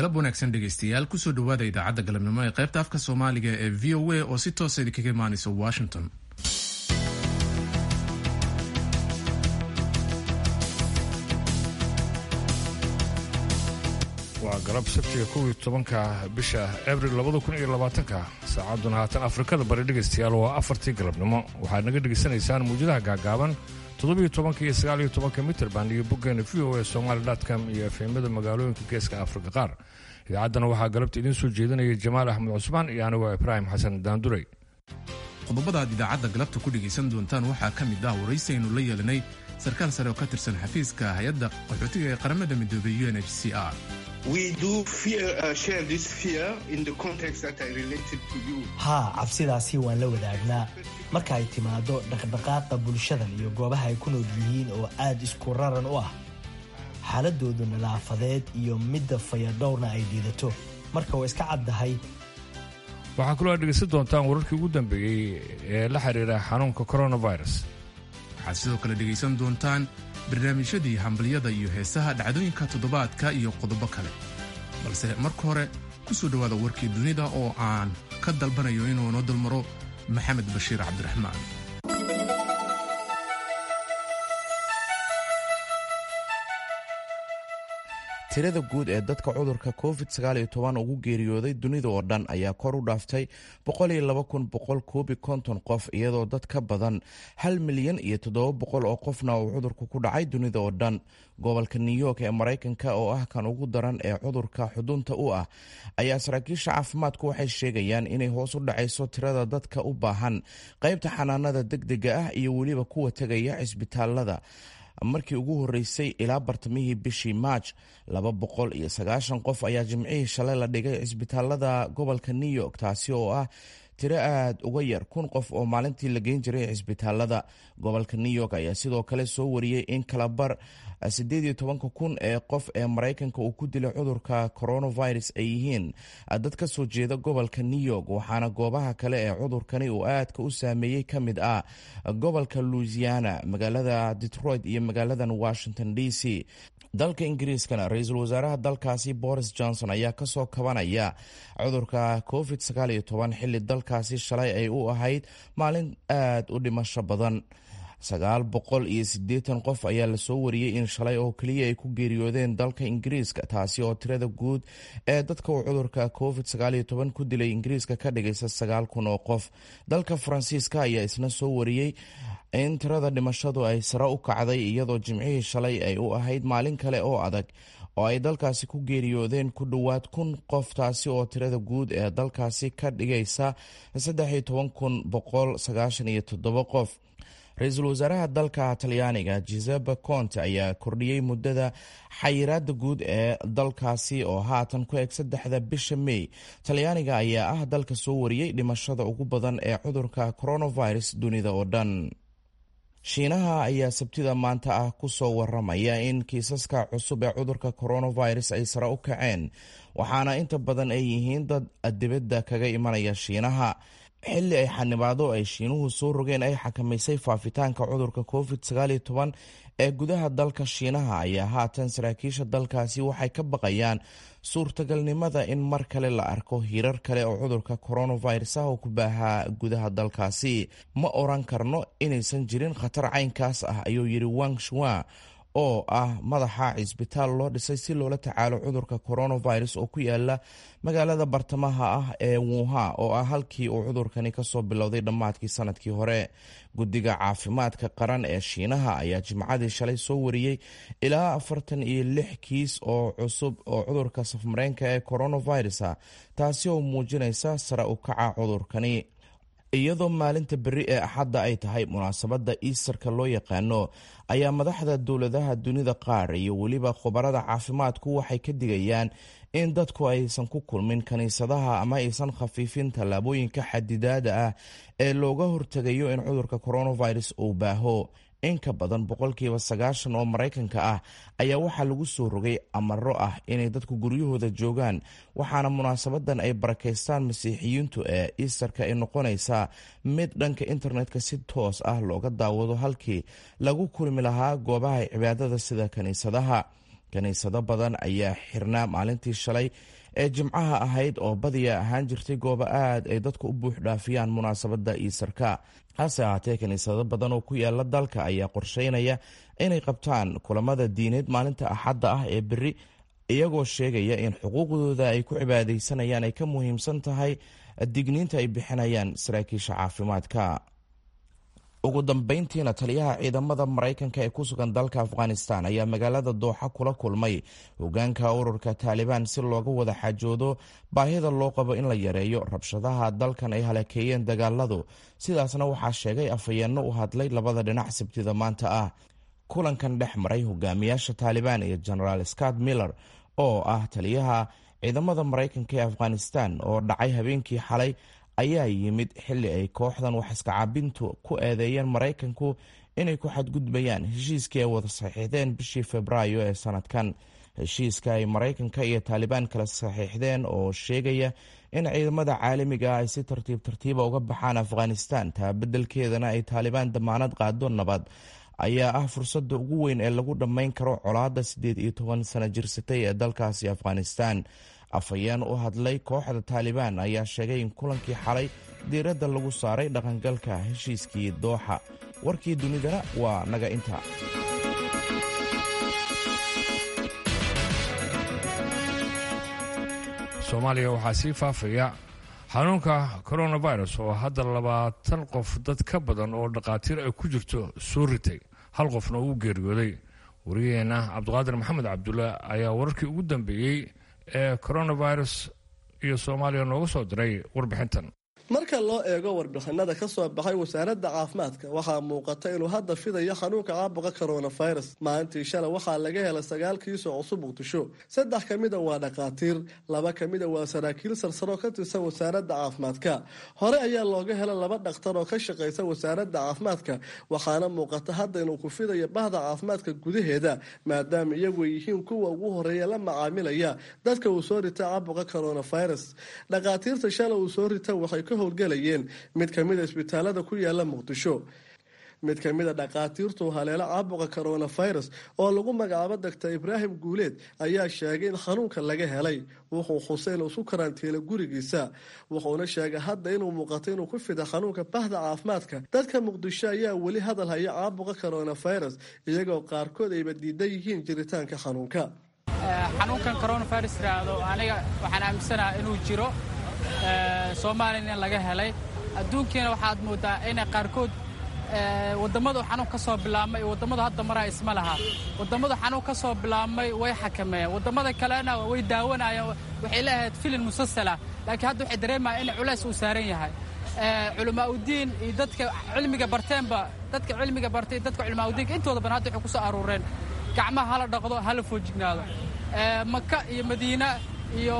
galab wanaagsan dhegaystayaal kusoo dhowaada idaacadda galabnimo ee qaybta afka soomaaliga ee v o a oo si toosa idinkaga imaanaysa washington waa galab sabtiga kow iyo tobanka bisha abril labada kun iyo labaatanka saacadduna haatan afrikada bari dhegaystayaal waa afartii galabnimo waxaad naga dhegaysanaysaan muwjadaha gaagaaban toddobiyo tobanka iyo sagaaliyo tobanka mitrband iyo boggeena v o a somaali dotcom iyo efemyada magaalooyinka geeska afrika qaar idaacaddana waxaa galabta idiin soo jeedinaya jamaal axmed cusmaan iyo anigoo ibraahim xasan daanduray qodobada aad idaacadda galabta ku dhegaysan doontaan waxaa ka mid ah waraysi aynu la yeelanay sarkaal sare oo ka tirsan xafiiska hay-adda qaxootiga ee qaramada midoobay u n h c r haa cabsidaasi waan la wadaagnaa marka ay timaado dhaqdhaqaaqa bulshadan iyo goobaha ay ku nool yihiin oo aad isku raran u ah xaaladoodu nadaafadeed iyo midda fayadhowrna ay dhiidato marka waa iska caddahay waxaa kaloo aad dhegaysan doontaan wararkii ugu dambeeyey ee la xiriira xanuunka coronavirus waxaad sidoo kale dhegaysan doontaan barnaamijyadii hambalyada iyo heesaha dhacdooyinka toddobaadka iyo qodobo kale balse marka hore ku soo dhowaada warkii dunida oo aan ka dalbanayo inuu noo dulmaro maxamed bashiir cabdiraxmaan tirada guud ee dadka cudurka covid ugu geeriyooday dunida oo dhan ayaa kor u dhaaftay qof iyadoo dad ka badan hal milyan iyo oo qofna uu cudurku ku dhacay dunida oo dhan gobolka new york ee maraykanka oo ah kan ugu daran ee cudurka xudunta u ah ayaa saraakiisha caafimaadku waxay sheegayaan inay hoos u dhacayso tirada dadka u baahan qaybta xanaanada degdega ah iyo weliba kuwa tegaya cisbitaalada markii ugu horeysay ilaa bartamihii bishii maaj laba boqol iyo sagaashan qof ayaa jimcihii shalay la dhigay cisbitaalada gobolka new york taasi oo ah tiro aad uga yar kun qof oo maalintii la geyn jiray cisbitaalada gobolka new york ayaa sidoo kale soo wariyey in kalabar sideed iyo tobanka kun ee qof ee maraykanka uu ku dilay cudurka coronavirus ay yihiin dad ka soo jeeda gobolka new york waxaana goobaha kale ee cudurkani uu aadka u saameeyey ka mid ah gobolka louisiana magaalada detroit iyo magaaladan washington d c dalka ingiriiskana ra-iisul wasaaraha dalkaasi boris johnson ayaa kasoo kabanaya cudurka covid xili dalkaasi shalay ay u ahayd maalin aad u dhimasho badan sagaal boqol iyo siddeetan qof ayaa lasoo wariyey in shalay oo keliya ay ku geeriyoodeen dalka ingiriiska taasi oo tirada guud ee dadka uu cudurka covid ku dilay ingiriiska ka dhigaysa sagaal kun oo qof dalka faransiiska ayaa isna soo wariyey in tirada dhimashadu ay sare u kacday iyadoo jimcihii shalay ay u ahayd maalin kale oo adag oo ay dalkaasi ku geeriyoodeen ku dhowaad kun qof taasi oo tirada guud ee dalkaasi ka dhigaysa qof ra-iisul wasaaraha dalka talyaaniga giuseppe conte ayaa kordhiyey muddada xayiraada guud ee dalkaasi oo haatan ku eg saddexda bisha may talyaaniga ayaa ah dalka soo wariyey dhimashada ugu badan ee cudurka coronavirus dunida oo dhan shiinaha ayaa sabtida maanta ah kusoo waramaya in kiisaska cusub ee cudurka coronavirus ay sare u kaceen waxaana inta badan ay yihiin dad dibadda kaga imanaya shiinaha xilli ay xanibaado ay shiinuhu soo rogeen ay xakamaysay faafitaanka cudurka covid ee gudaha dalka shiinaha ayaa haatan saraakiisha dalkaasi waxay ka baqayaan suurtagalnimada in mar kale la arko hirar kale oo cudurka coronavirus ah oo ku baahaa gudaha dalkaasi ma oran karno inaysan jirin khatar caynkaas ah ayuu yidhi wang shua oo ah madaxa cisbitaal loo dhisay si loola tacaalo cudurka coronavirus oo ku yaala magaalada bartamaha ah ee wuha oo ah halkii uu cudurkani kasoo bilowday dhammaadkii sanadkii hore guddiga caafimaadka qaran ee shiinaha ayaa jimcadii shalay soo wariyey ilaa afartan iyo lix kiis oo cusub oo cudurka safmareenka ee coronavirus ah taasi oo muujinaysa sare u kaca cudurkani iyadoo maalinta beri ee axadda ay tahay munaasabadda iistarka loo yaqaano ayaa madaxda dowladaha dunida qaar iyo weliba khubarada caafimaadku waxay ka digayaan in dadku aysan ku kulmin kiniisadaha ama aysan khafiifin tallaabooyinka xadidaada ah ee looga hortegayo in cudurka coronavirus uu baaho in ka badan boqolkiiba sagaashan oo maraykanka ah ayaa waxaa lagu soo rogay amaro ah inay dadku guryahooda joogaan waxaana munaasabadan ay barakaystaan masiixiyiintu ee iistarka ay noqonaysaa mid dhanka internetka si toos ah looga daawado halkii lagu kulmi lahaa goobaha cibaadada sida kiniisadaha kiniisado badan ayaa xirnaa maalintii shalay ee jimcaha ahayd oo badiya ahaan jirtay goobo aad ay dadku u buux dhaafiyaan munaasabadda iisarka hase ahaatee kiniisado badan oo ku yaala dalka ayaa qorsheynaya inay qabtaan kulamada diineed maalinta axadda ah ee beri iyagoo sheegaya in xuquuqdooda ay ku cibaadaysanayaan ay ka muhiimsan tahay digniinta ay bixinayaan saraakiisha caafimaadka ugu dambeyntiina taliyaha ciidamada maraykanka ee ku sugan dalka afghanistan ayaa magaalada dooxa kula kulmay hogaanka ururka taalibaan si looga wada xajoodo baahida loo qabo in la yareeyo rabshadaha dalkan ay halakeeyeen dagaaladu sidaasna waxaa sheegay afhayeenno u hadlay labada dhinac sabtida maanta ah kulankan dhex maray hogaamiyaasha taalibaan iyo genaraal scott miller oo ah taliyaha ciidamada maraykanka ee afghanistan oo dhacay habeenkii xalay ayaa yimid xilli ay kooxdan wax iskacaabintu ku eedeeyeen maraykanku inay ku xadgudbayaan heshiiskii ay wada saxiixdeen bishii febraayo ee sanadkan heshiiska ay maraykanka iyo taalibaan kala saxiixdeen oo sheegaya in ciidamada caalamiga ah ay si tartiib tartiiba uga baxaan afghanistan taa beddelkeedana ay taalibaan damaanad qaado nabad ayaa ah fursadda ugu weyn ee lagu dhammayn karo colaadda siddeed iyo toban sano jirsatay ee dalkaasi afghanistan afhayeen u hadlay kooxda taalibaan ayaa sheegay in kulankii xalay diiradda lagu saaray dhaqangalka heshiiskii dooxa warkii dunidana waa naga inta soomaaliya waxaa sii faafaya xanuunka coronavirus oo hadda labaatan qof dad ka badan oo dhakhaatiir ay ku jirto soo ritay hal qofna uu geeriyooday wariyaheenna cabdiqaadir maxamed cabdulle ayaa wararkii ugu dambeeyey ee coronavirus iyo soomaaliya nooga soo diray warbixintan marka loo eego warbixinada ka soo baxay wasaaradda caafimaadka waxaa muuqata inuu hadda fidayo xanuunka caabuqa coronavirus maalintii shalay waxaa laga helay sagaal kiisoo cusub muqdisho saddex ka mida waa dhakhaatiir laba ka mida waa saraakiil sarsaro ka tirsan wasaaradda caafimaadka hore ayaa looga helay laba dhakhtar oo ka shaqaysa wasaaradda caafimaadka waxaana muuqata hadda inuu ku fidayo bahda caafimaadka gudaheeda maadaama iyagu yihiin kuwa ugu horeeya la macaamilaya dadka uu soo rita caabuqa coronavirus dhakhaatiirta shalay uu soo rita waxay ka howlgalayeen mid ka mida isbitaalada ku yaala muqdisho mid ka mida dhakhaatiirtu haleelo caabuqa coronavirus oo lagu magacaabo doctor ibraahim guuleed ayaa sheegay in xanuunka laga helay wuxuu xusay inuu isu karantiilay gurigiisa wuxuuna sheegay hadda inuu muuqato inuu ku fida xanuunka bahda caafimaadka dadka muqdisho ayaa weli hadal haya caabuqa coronavirus iyagoo qaarkood ayba diidan yihiin jiritaanka xanuunka xanuunkan coronavirus yiraahdo aniga waxaan aaminsanaha inuu jiro soomaaliyana laga helay adduunkiina waxaad moodaa inay qaarkood wadammadu xanuun ka soo bilaabmay wadammadu hadda maraa isma laha wadammadu xanuun ka soo bilaabmay way xakameeyeen wadammada kalena way daawanayeen waxay leeahayd filin musasala laakiin hadda waxay dareemayaan in culays uu saaran yahay culamaa udiin iyo dadka cilmiga barteenba dadka cilmiga bartay dadka culamaa udiinka intooda badan hadda waxay ku soo aruureen gacmaha hala dhaqdo hala foojignaado maka iyo madiina iyo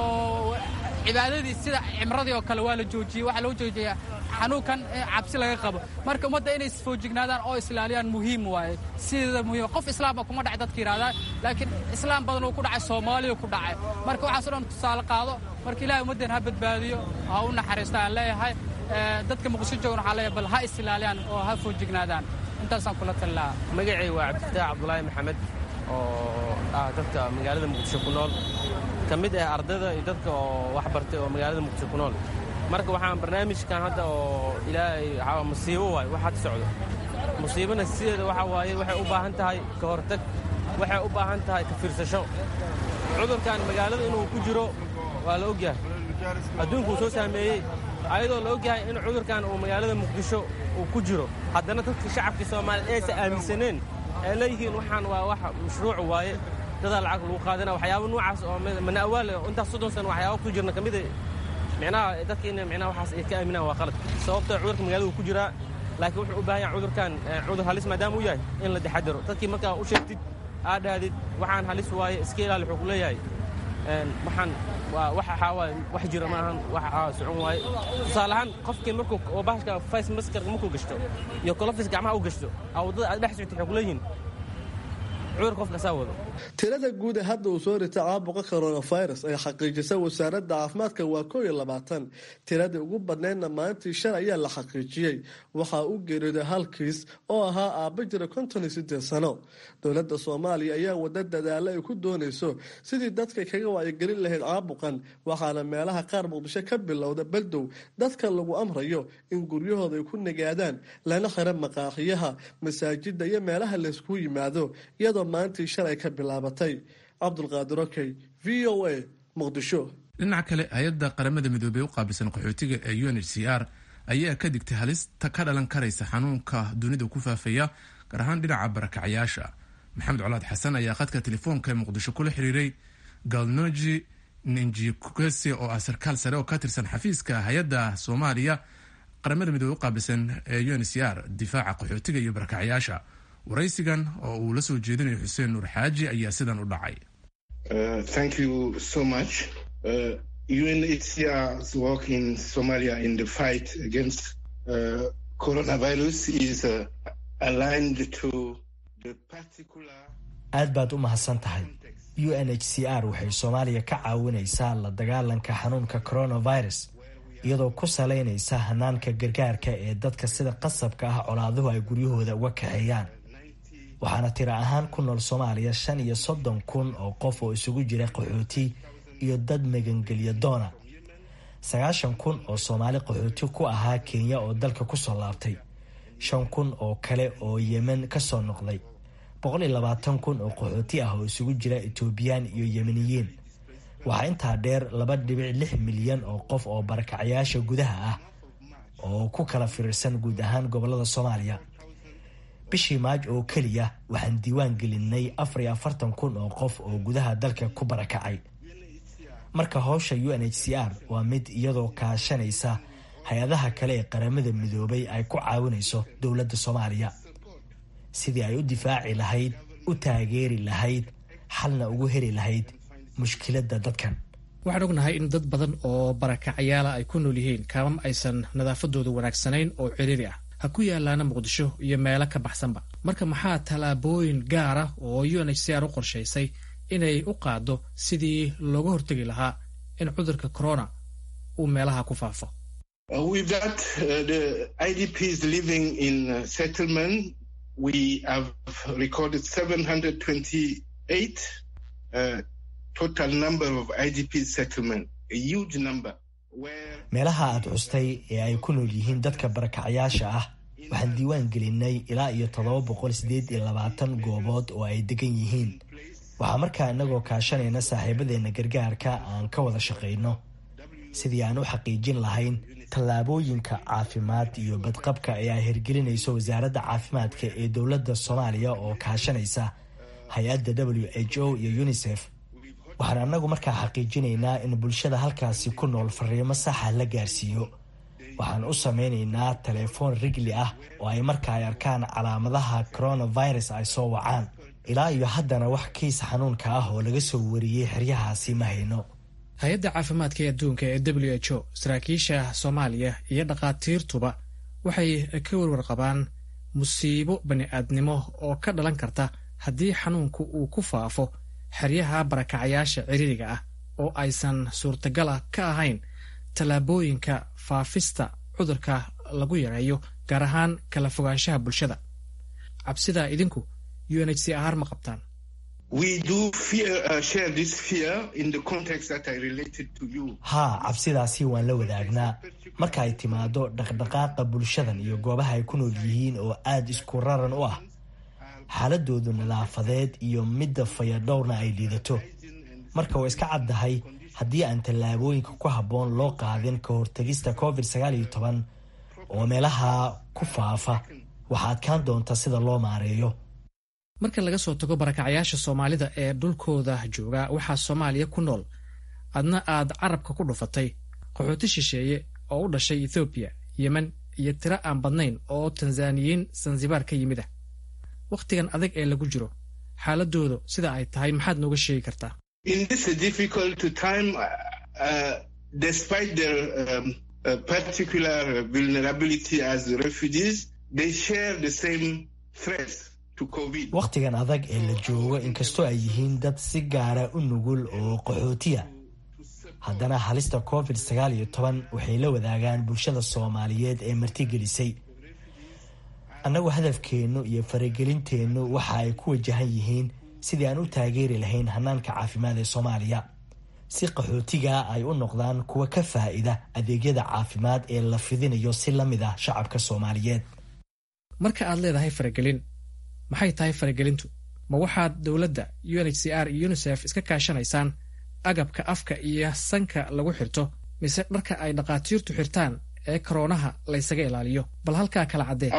cibaadadii sida cimradii oo kale waa la joojiyey waxaa loo joojiyaa xanuunkan cabsi laga qabo marka ummadda inay isfoojignaadaan oo islaaliyaan muhiim waaye sideeda muhiim qof islaamba kuma dhacay dadka yidhahdaa laakiin islaam badan uu ku dhacay soomaaliya ku dhacay marka waxaaso dhan tusaale qaado marka ilahay ummaddan ha badbaadiyo ha u naxariisto aan leeyahay dadka muqdisho joogan waxaa leeyahay bal ha isilaaliyaan oo ha foojignaadaan intaasaan kula tali lahaa magacay waa cabdifataax cabdulaahi maxamed oo ah dadka magaalada muqdisho ku nool ka mid ah ardayda iyo dadka oo wax bartay oo magaalada muqdisho ku nool marka waxaan barnaamijkan hadda oo ilaahay waxaa musiibo waay wax hadda socdo musiibana sideeda waxaa waaye waxay u baahan tahay ka hortag waxay u baahan tahay ka fiirsasho cudurkan magaalada inuu ku jiro waa la ogyahay adduunkuu soo saameeyey ayadoo la ogyahay in cudurkan uu magaalada muqdisho uu ku jiro haddana dadka shacabkii soomaaliya aysan aaminsaneen ay leeyihiin waxaan waa wax mashruuc waaye dadaa lacag lagu qaadana waxyaaba noocaas oo mana awaale intaas soddon sano waxyaaba ku jirna ka mid a micnaha dadka in micnaha waxaas ay ka aaminaan waa qalad sababtoo cudurka magaalada uu ku jiraa laakiin wuxuu u baahan yahay cudurkan cudur halis maadaama uu yahay in la taxadaro dadkii markaa u sheegtid aad dhahdid waxaan halis waaye iska ilaali wuxuu ku leeyahay waxaan waa wax waxaa waaye wax jira ma ahan wax socon waaye tusaale ahaan qofkii markuu oo bahashka face maskarka markuu gashto iyo kolofis gacmaha u gashto aa waddada aad dhex soctay waxay ku leeyihiin cudur qof kasaa wado tirada guud ee hadda uu soo ritay caabuqa coronavirus ay xaqiijisay wasaaradda caafimaadka waa koo iyo labaatan tiradii ugu badneydna maalintii shan ayaa la xaqiijiyey waxaa u geeriyooday halkiis oo ahaa aabba jira konton iyo sideed sano dowladda soomaaliya ayaa wada dadaalo ay ku doonayso sidii dadka kaga wacyigelin lahayd caabuqan waxaana meelaha qaar muqdisho ka bilowda baldow dadka lagu amrayo in guryahooda ay ku nagaadaan lana xira maqaaxiyaha masaajida iyo meelaha layskugu yimaado iyadoo maalintii shalay ka bilaabatay cabdulqaadir okey v o a muqdisho dhinaca kale hay-adda qaramada midoobey u qaabilsan qaxootiga ee u n h c r ayaa ka digtay halista ka dhalan karaysa xanuunka dunida ku faafaya gaar ahaan dhinaca barakacayaasha maxamed colaad xasan ayaa khadka telefoonka ee muqdisho kula xiriiray galnoji ninjikese oo ah sarkaal sare oo ka tirsan xafiiska hay-adda soomaaliya qaramada midoobe u qaabilsan ee u n c r difaaca qaxootiga iyo barakacayaasha waraysigan oo uu la soo jeedinayo xuseen nuur xaaji ayaa sidan u dhacay thank you so much uh, UNHCR's work in Somalia in the fight against uh, coronavirus is uh, aligned to the particular aad baad u mahadsan tahay u n h c r waxay soomaaliya ka caawinaysaa la dagaalanka xanuunka coronavirus iyadoo ku salaynaysa hanaanka gargaarka ee dadka sida qasabka ah colaaduhu ay guryahooda uga kaxeeyaan waxaana tiro ahaan ku nool soomaaliya shan iyo soddon kun oo qof oo isugu jira qaxooti iyo dad magangelya doona sagaashan kun oo soomaali qaxooti ku ahaa kenya oo dalka kusoo laabtay shan kun oo kale oo yemen kasoo noqday boqol iyo labaatan kun oo qaxooti ah oo isugu jira etoobiyaan iyo yemeniyiin waxaa intaa dheer laba dhibic lix milyan oo qof oo barakacayaasha gudaha ah oo ku kala firirsan guud ahaan gobolada soomaaliya bishii maaj oo keliya waxaan diiwaan gelinay afar iyo afartan kun oo qof oo gudaha dalka ku barakacay marka howsha u n h c r waa mid iyadoo kaashanaysa hay-adaha kale ee qaramada midoobay ay ku caawinayso dowladda soomaaliya sidii ay u difaaci lahayd u taageeri lahayd xalna ugu heli lahayd mushkiladda dadkan waxaan ognahay in dad badan oo barakacayaala ay ku nool yihiin kaamam aysan nadaafadooda wanaagsanayn oo ciriiri ah ha ku yaalaana muqdisho iyo meelo ka baxsanba marka maxaa tallaabooyin gaara oo u n h c r u qorshaysay inay u qaado sidii looga hortegi lahaa in cudurka corona uu meelaha ku faafo with that uh, the idps living in uh, settlement we have recorded 728 uh, total number of idp settlement a huge number meelaha aad xustay ee ay ku nool yihiin dadka barakacayaasha ah waxaan diiwaan gelinay ilaa iyo toddoba boqol sideed iyo labaatan goobood oo ay degan yihiin waxaa markaa inagoo kaashanayna saaxiibadeena gargaarka aan ka wada shaqayno sidii aan u xaqiijin lahayn tallaabooyinka caafimaad iyo badqabka ee ay hirgelinayso wasaaradda caafimaadka ee dowladda soomaaliya oo kaashanaysa hay-adda w h o iyo unisef waxaan anagu markaa xaqiijinaynaa in bulshada halkaasi ku nool fariimo saxa la gaarsiiyo waxaan u sameynaynaa telefoon rigli ah oo ay marka ay arkaan calaamadaha coronavirus ay soo wacaan ilaa iyo haddana wax kiis xanuunka ah oo laga soo wariyey xeryahaasi ma hayno hay-adda caafimaadka ee adduunka ee w h o saraakiisha soomaaliya iyo dhakhaatiirtuba waxay ka warwarqabaan musiibo bani-aadnimo oo ka dhalan karta haddii xanuunku uu ku faafo xeryaha barakacayaasha ciriiriga ah oo aysan suurtagala ka ahayn tallaabooyinka faafista cudurka lagu yareeyo gaar ahaan kala fogaanshaha bulshada cabsidaa idinku u n h c r ma qabtaan haa cabsidaasi waan la wadaagnaa marka ay timaado dhaqdhaqaaqa bulshadan iyo goobaha ay ku nool yihiin oo aada isku raran u ah xaaladoodu nadaafadeed iyo midda fayadhowrna ay liidato marka waa iska caddahay haddii aan tallaabooyinka ku habboon loo qaadin ka hortagista covid sagaal iyo toban oo meelaha ku faafa waxaa adkaan doonta sida loo maareeyo marka laga soo tago barakacayaasha soomaalida ee dhulkooda jooga waxaa soomaaliya ku nool adna aad carabka ku dhufatay qaxooti shisheeye oo u dhashay ethoobiya yemen iyo tiro aan badnayn oo tanzaniyiin sansibaar ka yimid ah wakhtigan adag ee lagu jiro xaaladoodu sida ay tahay maxaad nooga sheegi kartaa wakhtigan adag ee la joogo inkastoo ay yihiin dad si gaara u nugul oo qaxootiya haddana halista covid sagaal iyo toban waxay la wadaagaan bulshada soomaaliyeed ee martigelisay annagu hadafkeennu iyo faragelinteennu waxa ay ku wajahan yihiin sidii aan u taageeri lahayn hanaanka caafimaad ee soomaaliya si qaxootiga ay u noqdaan kuwa ka faa-ida adeegyada caafimaad ee la fidinayo si la mid ah shacabka soomaaliyeed marka aad leedahay faragelin maxay tahay faragelintu ma waxaad dowladda u n h c r iyo unisef iska kaashanaysaan agabka afka iyo sanka lagu xirto mise dharka ay dhakhaatiirtu xirtaan ee koroonaha laysaga ilaaliyo bal halkaa kala caddee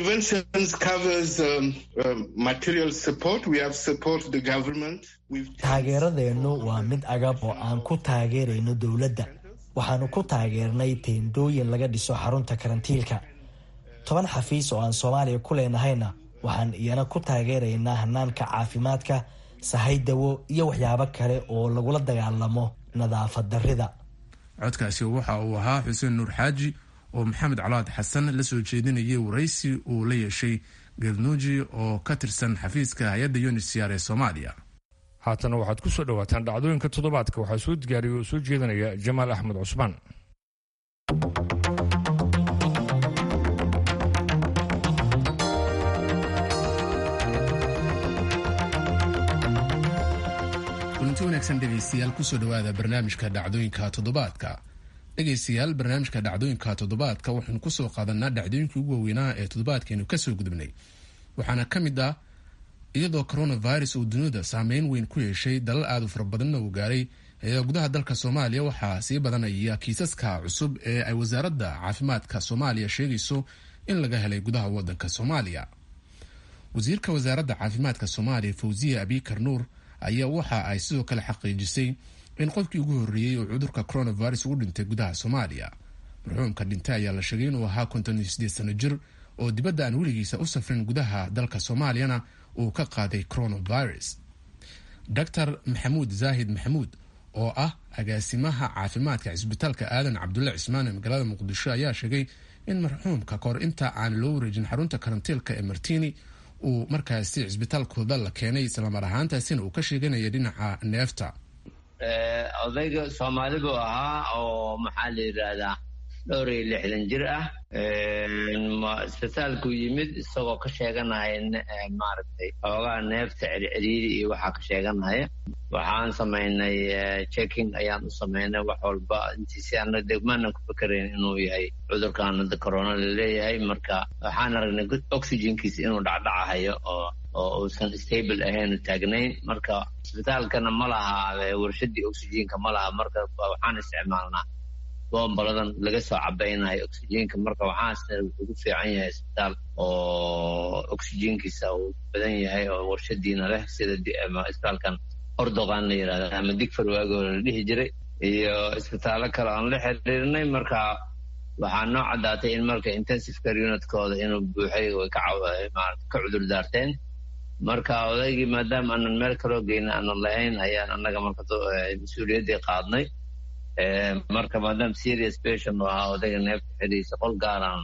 taageeradeennu waa mid agab oo aan ku taageerayno dowladda waxaanu ku taageernay teendooyin laga dhiso xarunta karantiilka toban xafiis oo aan soomaaliya ku leenahayna waxaan iyana ku taageeraynaa hanaanka caafimaadka sahay dawo iyo waxyaabo kale oo lagula dagaalamo nadaafad darrida codkaasi waxa uu ahaa xuseen nuur xaaji oo maxamed calaad xasan la soo jeedinayay waraysi uu la yeeshay galnuuji oo ka tirsan xafiiska hay-adda unisr ee soomaaliya haatana waxaad ku soo dhowaataan dhacdooyinka toddobaadka waxaa soo diyaariya oo soo jeedinaya jamaal axmed cusmaan kulanti wanaagsan dhegaystayaal kusoo dhowaada barnaamijka dhacdooyinka toddobaadka dhegaystayaal barnaamijka dhacdooyinka toddobaadka waxaynu kusoo qaadanaa dhacdooyinkii ugu waaweynaa ee toddobaadkeenu kasoo gudubnay waxaana ka mid ah iyadoo coronavirus uu dunida saameyn weyn ku yeeshay dalal aad u fara badanna uu gaaray ayaa gudaha dalka soomaaliya waxaa sii badanaya kiisaska cusub ee ay wasaaradda caafimaadka soomaaliya sheegayso in laga helay gudaha wadanka soomaaliya wasiirka wasaaradda caafimaadka soomaaliya fawziya abikar nuur ayaa waxa ay sidoo kale xaqiijisay in qofkii ugu horreeyey oo cudurka coronavirus ugu dhintay gudaha soomaaliya marxuumka dhintay ayaa la sheegay inuu ahaa konton iyo sideed sano jir oo dibadda aan weligiisa u safrin gudaha dalka soomaaliyana uu ka qaaday coronavirus doctor maxamuud zaahid maxamuud oo ah agaasimaha caafimaadka cisbitaalka aadan cabdulle cismaan ee magaalada muqdisho ayaa sheegay in marxuumka kahor inta aan loo wareejin xarunta karantiilka ee martini uu markaasi cisbitaalkooda la keenay islamar ahaantaasina uu ka sheeganaya dhinaca neefta odayga soomaali buu ahaa oo maxaa la yidhaahdaa dhowr iyo lixdan jir ah isbitaalkuu yimid isagoo ka sheeganaya maaragtay xoogaa neefta celceliiri iyo waxaa ka sheeganaya waxaan samaynay checking ayaan u samaynay wax walba intiisi ana degmaanan ku fikerayn inuu yahay cudurkan hadda corona laleeyahay marka waxaan aragnay oxygenkiisa inuu dhacdhacahayo oo oo uusan stable ahayn taagnayn marka isbitaalkana ma laha warshadii oxygenka ma laha marka waxaan isticmaalnaa bombaladan laga soo cabaynayo oxygenka marka waxaasna wuxuu ku fiican yahay isbitaal oo oxygenkiisa uu badan yahay oo warshadiina leh sida isbitaalkan ordoqan la yirahda ama digfar waagoo la dhihi jiray iyo isbitaallo kale aan la xiriirnay marka waxaa noo caddaatay in marka intensive care unitkooda inuu buuxay way ka cudur daarteen marka odaygii maadaama aanan meel kaloo geyna aanan lahayn ayaan annaga marka mas-uuliyaddii qaadnay marka maadaama serious patient uu ahaa odayga neefta xidhiisa qol gaaraan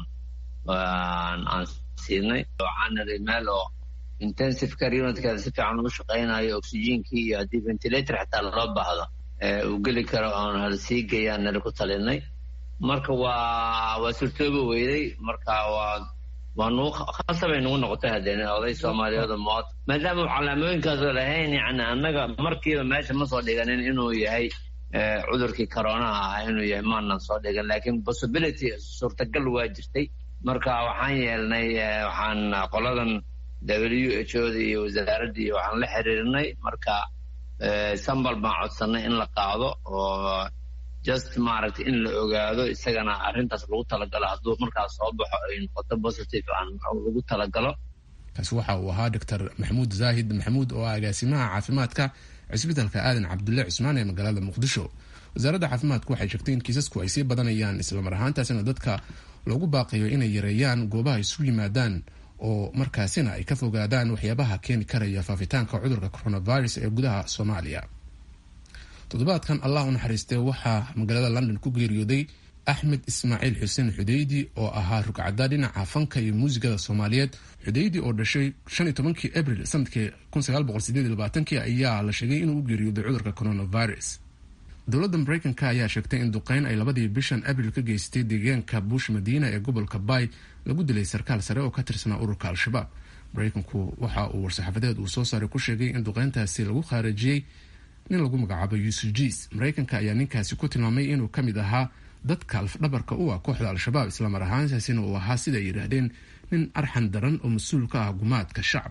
aan siinay waxaan niri meel oo intensive care unitkeeda si fiican ugu shaqaynayo oxygenkii iyo haddii ventilator xataa loo baahdo uu geli karo oon hal sii geeyaan niri ku talinay marka waa waa surtooba weyday marka waa waa nugu khasabay nugu noqotay haddeen oday soomaaliyeed mood maadaama uu calaamooyinkaasoo lahayn yani annaga markiiba meesha ma soo dhiganin inuu yahay cudurkii coronaha ah inuu yahay maanan soo dhigan laakiin possibility suurtagal waa jirtay marka waxaan yeelnay waxaan qoladan w h o da iyo wasaaraddii waxaan la xiriirnay marka sambal baan codsanay in la qaado oo just maaragtay in la ogaado isagana arrintaas lagu talagalo hadduu markaas soo baxo ay noqoto positive aan lagu talagalo kaasi waxa uu ahaa doctor maxamuud zaahid maxamuud oo ah agaasimaha caafimaadka cisbitaalka aadan cabdulle cismaan ee magaalada muqdisho wasaaradda caafimaadku waxay sheegtay in kiisasku ay sii badanayaan islamar ahaantaasina dadka loogu baaqayo inay yareeyaan goobaha isugu yimaadaan oo markaasina ay ka fogaadaan waxyaabaha keeni karaya faafitaanka cudurka coronavirus ee gudaha soomaaliya toddobaadkan allah u naxariistay waxaa magaalada london ku geeriyooday axmed ismaaciil xuseen xudeydi oo ahaa rugcadda dhinaca fanka iyo muusigada soomaaliyeed xudeydi oo dhashay shan iyo tobankii abril sanadkii kun sagaal boqol sideed iyo labaatankii ayaa la sheegay inuu u geeriyooday cudurka coronavirus dowladda mareykanka ayaa sheegtay in duqeyn ay labadii bishan abril ka geystay deegaanka buush madiina ee gobolka bay lagu dilay sarkaal sare oo ka tirsanaa ururka al-shabaab mareykanku waxa uu war-saxaafadeed uu soo saaray ku sheegay in duqeyntaasi lagu khaarijiyey nin lagu magacaabo yuusuf jiis mareykanka ayaa ninkaasi ku tilmaamay inuu ka mid ahaa dadka alfdhabarka u ah kooxda al-shabaab islamar ahaantaasina uu ahaa sida ay yidhaahdeen nin arxan daran oo mas-uul ka ah gumaadka shacab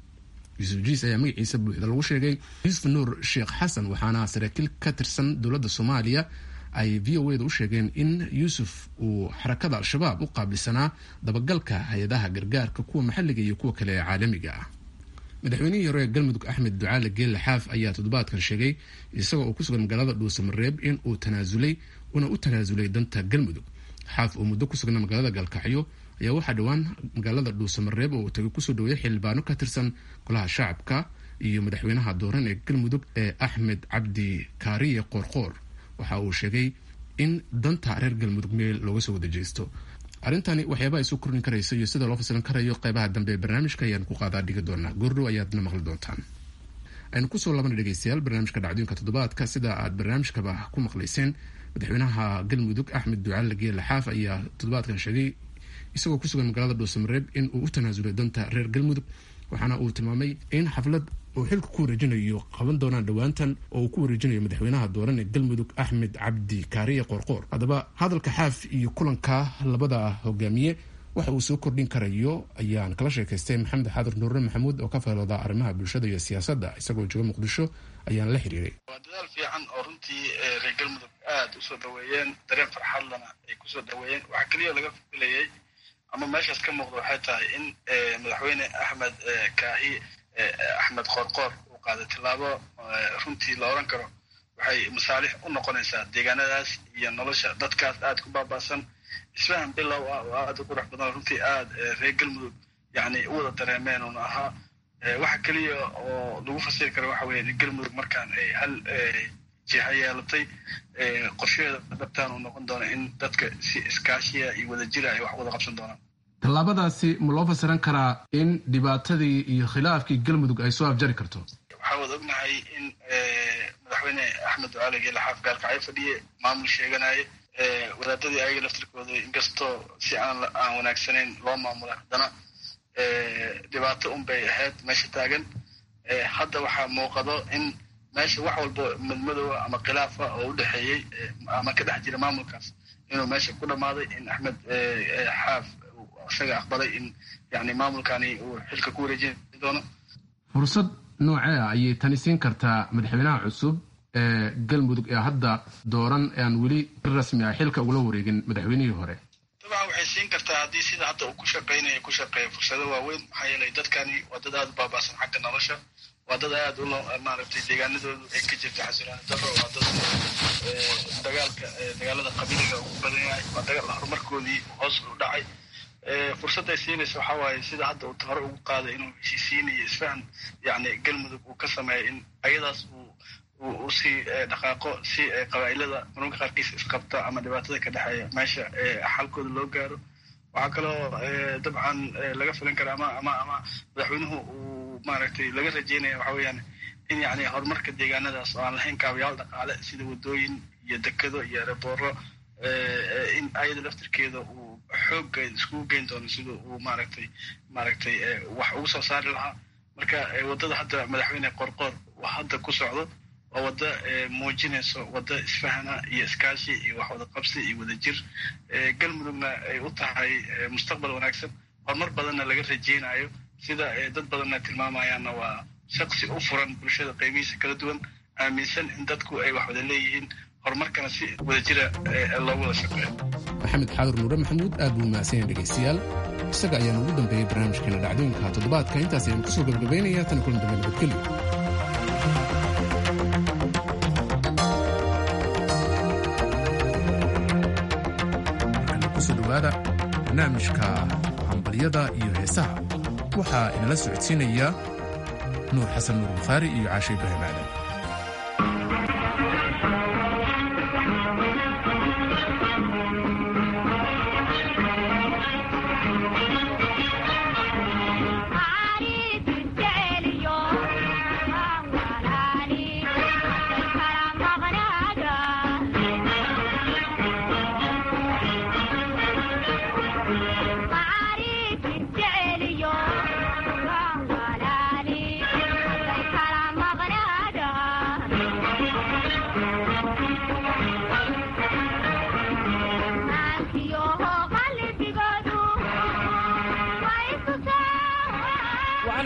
yuusuf jiis ayaa magaciisa buuxda lagu sheegay yuusuf nuur sheekh xasan waxaana saraakiil ka tirsan dowladda soomaaliya ay v o eda u sheegeen in yuusuf uu xarakada al-shabaab u qaabilsanaa dabagalka hay-adaha gargaarka kuwa maxalliga iyo kuwa kale ee caalamiga ah madaxweynihii hore ee galmudug axmed ducaale geelle xaaf ayaa toddobaadkan sheegay isagoo uu ku sugan magaalada dhuusamareeb in uu tanaasulay una u tanaasulay danta galmudug xaaf oo muddo ku sugnaa magaalada gaalkacyo ayaa waxaa dhowaan magaalada dhuusamareeb oo uu tagay kusoo dhaweeyay xildhibaano ka tirsan golaha shacabka iyo madaxweynaha dooran ee galmudug ee axmed cabdi kaariye qoorqoor waxa uu sheegay in danta reer galmudug meel looga soo wada jeesto arrintani waxyaaba ay soo kordhin karayso iyo sida loo fasilan karayo qeybaha dambe ee barnaamijka ayaan ku qaadaa dhigi doonaa goordhow ayaadna maqli doontaan aynu kusoo laabana dhegeystayaal barnaamijka dhacdooyinka toddobaadka sida aad barnaamijkaba ku maqlayseen madaxweynaha galmudug axmed ducaale geelle xaaf ayaa toddobaadkan sheegay isagoo kusugan magaalada dhuusamareeb in uu u tanaasulay danta reer galmudug waxaana uu tilmaamay in xaflad uu xilka ku wareejinayo qaban doonaan dhowaantan oo uu ku wareejinayo madaxweynaha dooran ee galmudug axmed cabdi kaariye qoorqoor haddaba hadalka xaaf iyo kulanka labada hogaamiye waxa uu soo kordhin karayo ayaan kala sheekaystay maxamed xaadir nuurre maxamuud oo ka faylooda arrimaha bulshada iyo siyaasadda isagoo jooga muqdisho ayaan la xiriiray waa dadaal fiican oo runtii reer galmudug aada usoo dhaweeyeen dareen farxadlana ay kusoo dhaweeyeen waxaa keliya laga filayay ama meeshaas ka muuqda waxay tahay in madaxweyne axmed kaahi axmed qoorqoor uu qaaday tillaabo runtii la odhan karo waxay masaalix u noqonaysaa deegaanadaas iyo nolosha dadkaas aada ku baaba'san isfahan bilow ah oo aada u qurux badan runtii aada reer galmudug yani u wada dareemeen uuna ahaa waxa keliya oo lagu fasiri kara waxa weeye in galmudug markaan ay hal jiha yeelatay qorsheeda dhabtaan uu noqon doona in dadka si iskaashiya iyo wadajira ay wax wada qabsan doonaan tallaabadaasi ma loo fasiran karaa in dhibaatadii iyo khilaafkii galmudug ay soo afjari karto waxaa wada ognahay in madaxweyne axmed ducaali geele xaaf gaalkacyo fadhiye maamul sheeganaye wadaadadii ayaga laftirkooda inkastoo si aan aan wanaagsanayn loo maamula haddana dhibaato un bay ahayd meesha taagan hadda waxaa muuqado in meesha wax walba madmadowa ama khilaafa oo u dhexeeyey ama ka dhex jira maamulkaas inuu meesha ku dhammaaday in axmed xaaf isaga aqbalay in yani maamulkani uu xilka ku wareejin doono fursad noocee ah ayay tani siin kartaa madaxweynaha cusub ee galmudug ee hadda dooran aan weli si rasmi ah xilka ugula wareegin madaxweynihii hore dabcan waxay siin kartaa haddii sida hadda uu ku shaqaynayo ku shaqeeya fursado waaweyn maxaa yeelay dadkani waa dad aada u baaba'san xagga nolosha waa dad aada u maaragtay deegaanadoodu ay ka jirta xasilooni daro waa dad dagaalka dagaalada qabiiliga ugu badan yahay waa dagaal horumarkoodii hoos u dhacay fursadday siinaysa waxaa waaye sida hadda uu hore ugu qaaday inuu heshiisiin iyo isfahan yani galmudug uu ka sameeyo in ayadaas uu uu sii dhaqaaqo si qabaa'ilada mararka qaarkiisa isqabta ama dhibaatada ka dhexeeya meesha xalkooda loo gaaro waxaa kaloo dabcan laga filan kara ama ama ama madaxweynuhu uu maaragtay laga rajeynaya waxa weeyaan in yani horumarka deegaanadaas oo aan lahayn kaabayaal dhaqaale sida wadooyin iyo dekado iyo aerobooro in ayada laftirkeeda uu xoogga iskugu geyn doono sida uu maaragtay maaragtay wax ugu soo saari lahaa marka waddada hadda madaxweyne qorqoor hadda ku socdo waa waddo muujinayso waddo isfahana iyo iskaashi iyo wax wada qabsi iyo wadajir galmudugna ay u tahay mustaqbal wanaagsan horumar badanna laga rajeynayo sida dad badanna tilmaamayaanna waa shaqsi u furan bulshada qaybihiisa kala duwan aaminsan in dadku ay wax wada leeyihiin horumarkana si wadajira loogu wada shaqeeyo maxamed xaadur nuure maxamuud aad buu mahadsan yahay dhegaystayaal isaga ayaan ugu dambeeyey barnaamijkeena dhacdooyinka toddobaadka intaas ayaan kusoo gabagabaynaya tan kulan dambe nabadgelyo kusoo dhawaada barnaamijka hambalyada iyo heesaha waxaa inala socodsiinaya nuur xasan nuur bukhaari iyo caashe ibraahim aadan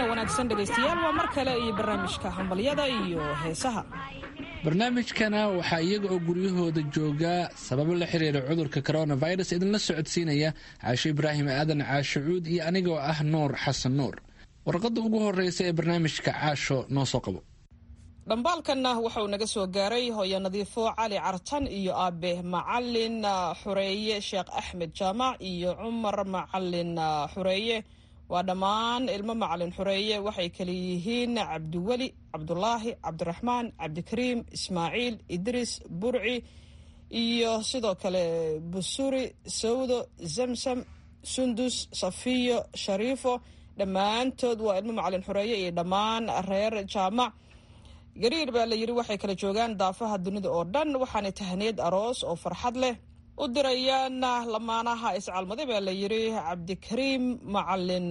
wacan wanaagsan dhegaystayaal waa mar kale iyo barnaamijka hambalyada iyo heesaha barnaamijkana waxaa iyaga oo guryahooda joogaa sababo la xiriira cudurka coronavirus idinla socodsiinaya caasho ibraahim aadan caasho cuud iyo anigoo ah nuur xasan nuur warqadda ugu horeysa ee barnaamijka caasho noo soo qabo dhambaalkanna wuxauu naga soo gaaray hooyo nadiifo cali cartan iyo aabe macalin xureeye sheekh axmed jaamac iyo cumar macalin xureeye waa dhammaan ilmo macalin xureeye waxay kale yihiin cabdiweli cabdulaahi cabdiraxmaan cabdikariim ismaaciil idriis burci iyo sidoo kale busuri sawdo zamsam sundus safiyo shariifo dhammaantood waa ilmo macalin xureeye iyo dhammaan reer jaamac gariir baa la yidhi waxay kala joogaan daafaha dunida oo dhan waxaana tahaniyad aroos oo farxad leh u dirayaan lamaanaha iscalmaday baa la yidhi cabdikariim macalin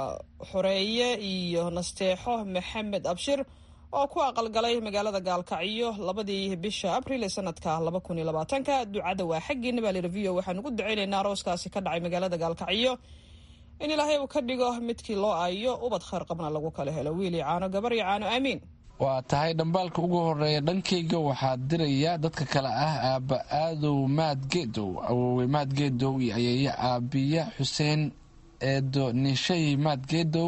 xoreeye iyo nasteexo maxamed abshir oo ku aqalgalay magaalada gaalkacyo labadii bisha abril ee sanadka laba kun iyo labaatanka ducada waa xaggiina baa layidhi v o waxaan ugu ducaynaynaa arooskaasi ka dhacay magaalada gaalkacyo in ilaahay uu ka dhigo midkii loo aayo ubad khayr qabna lagu kala helo wiili caano gabar iyo caano aamiin waa tahay dhambaalka ugu horeeya dhankayga waxaa diraya dadka kale ah aabba aadow maad geedow awowe maad geedow iyo ayeeyo aabiya xuseen eedo nishay maad geedow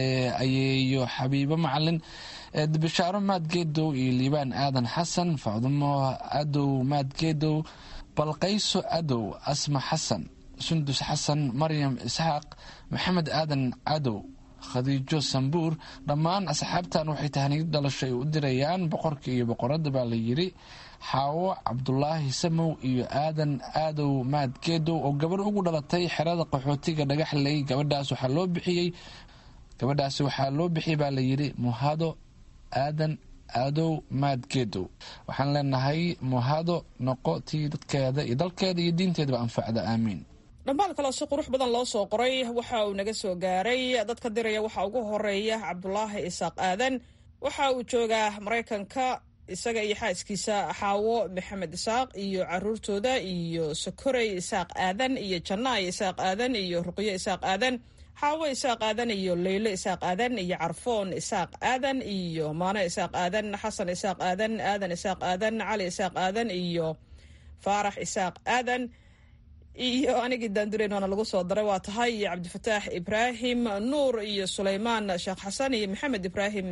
ayeeyo xabiibo macalin eedo bishaaro maad geedow iyo liibaan aadan xasan facdumo adow maad geedow balqayso adow asma xasan sundus xasan maryam isxaaq maxamed aadan cadow khadiijo sambuur dhammaan asxaabtan waxay tahniyad dhalasho ay u dirayaan boqorka iyo boqoradda baa la yidhi xaawo cabdulaahi samow iyo aadan aadow maad geedow oo gabarh ugu dhalatay xerada qaxootiga dhagaxley gabadhaas waxaa loo bixiyey gabadhaasi waxaa loo bixiyey baa la yidhi muhado aadan aadow maad geedow waxaan leenahay muhado noqo tii dadkeeda iyo dalkeeda iyo diinteedaba anfacda aamiin dhambaal kaloo si qurux badan loo soo qoray waxa uu naga soo gaaray dadka diraya waxaa ugu horeeya cabdulaahi isaaq aadan waxa uu joogaa maraykanka isaga iyo xaaskiisa xaawo maxamed isaaq iyo caruurtooda iyo sokorey isaaq aadan iyo jannaay isaaq aadan iyo ruqyo isaaq aadan xaawo isaaq aadan iyo leylo isaaq aadan iyo carfoon isaaq aadan iyo maano isaaq aadan xasan isaaq aadan aadan isaaq aadan cali isaaq aadan iyo faarax isaaq aadan iyo anigii daandureyn waana lagu soo daray waa tahay iyo cabdifataax ibraahim nuur iyo sulaymaan sheekh xasan iyo maxamed ibraahim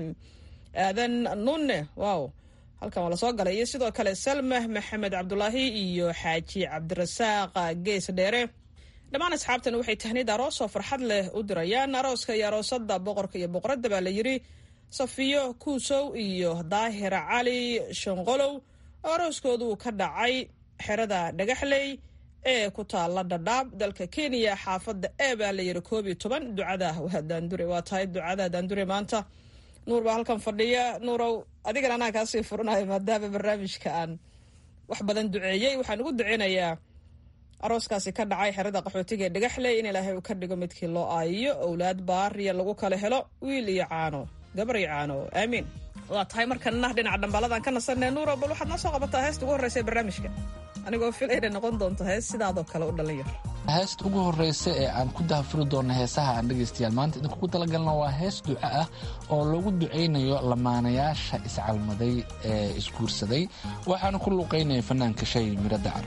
aadan nunne wow halkan waa lasoo galay iyo sidoo kale salma maxamed cabdulaahi iyo xaaji cabdirasaaq gees dheere dhammaan asxaabtan waxay tahniyad aroos oo farxad leh u dirayaan arooska iyo aroosada boqorka iyo boqoradda baa la yidhi safiyo kuusow iyo daahir cali shanqolow oo arooskoodu ka dhacay xerada dhagaxley ee ku taala dhadhaab dalka kenya xaafadda e baa la yidhi koob iyo toban ducada waa daandure waa tahay ducada daandure maanta nuur baa halkan fadhiya nuurow adigana anaa kaasii furanayo maadaama barnaamijka aan wax badan duceeyey waxaan ugu duceynayaa arooskaasi ka dhacay xerada qaxootiga ee dhagaxley in ilaahay uu ka dhigo midkii loo aayiyo owlaad baariya lagu kala helo wiil iyo caano gabar iyo caano aamiin waa tahay markana dhinaca dhambaaladan ka nasanee nuurow bal waxaad noo soo qabataa heesta ugu horreysa ee barnaamijka anigoo filayna noqon doonto hees sidaadoo kale u dhalinyar heesta ugu horeysa ee aan ku dahafuri doona heesaha aan dhegaystayaal maanta idinkugu talagalna waa hees duco ah oo lagu ducaynayo lamaanayaasha iscalmaday ee isguursaday waxaana ku luuqaynaya fanaanka shay miro dacar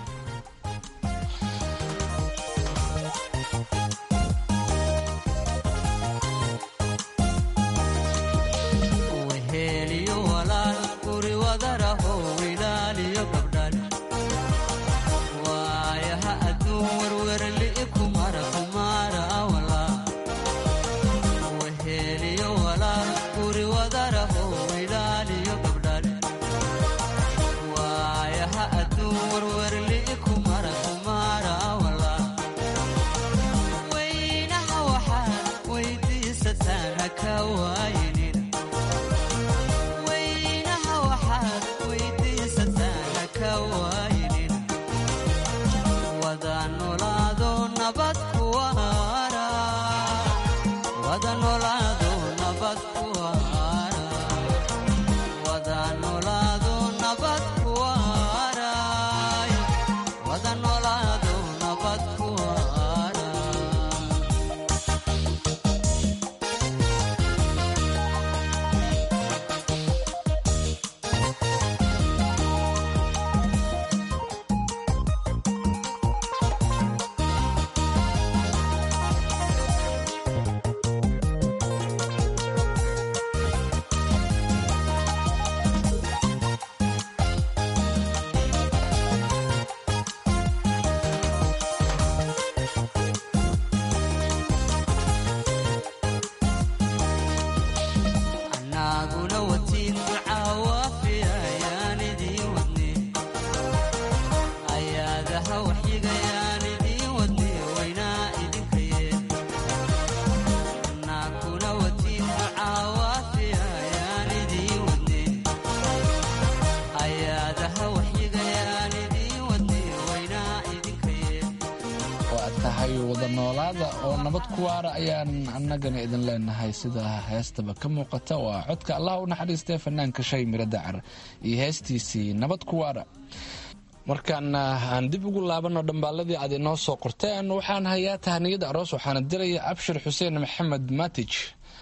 Wada ahaada oo nabad ku waara ayaan annagana idin leenahay sida heestaba ka muuqata waa codka allah u naxariistay fanaanka shay miro dacar iyo heestiisii nabad ku waara markaan aan dib ugu laabano dhambaaladii aad inoo soo qorteen waxaan hayaa tahaniyada aroos waxaana diraya abshir xuseen maxamed matij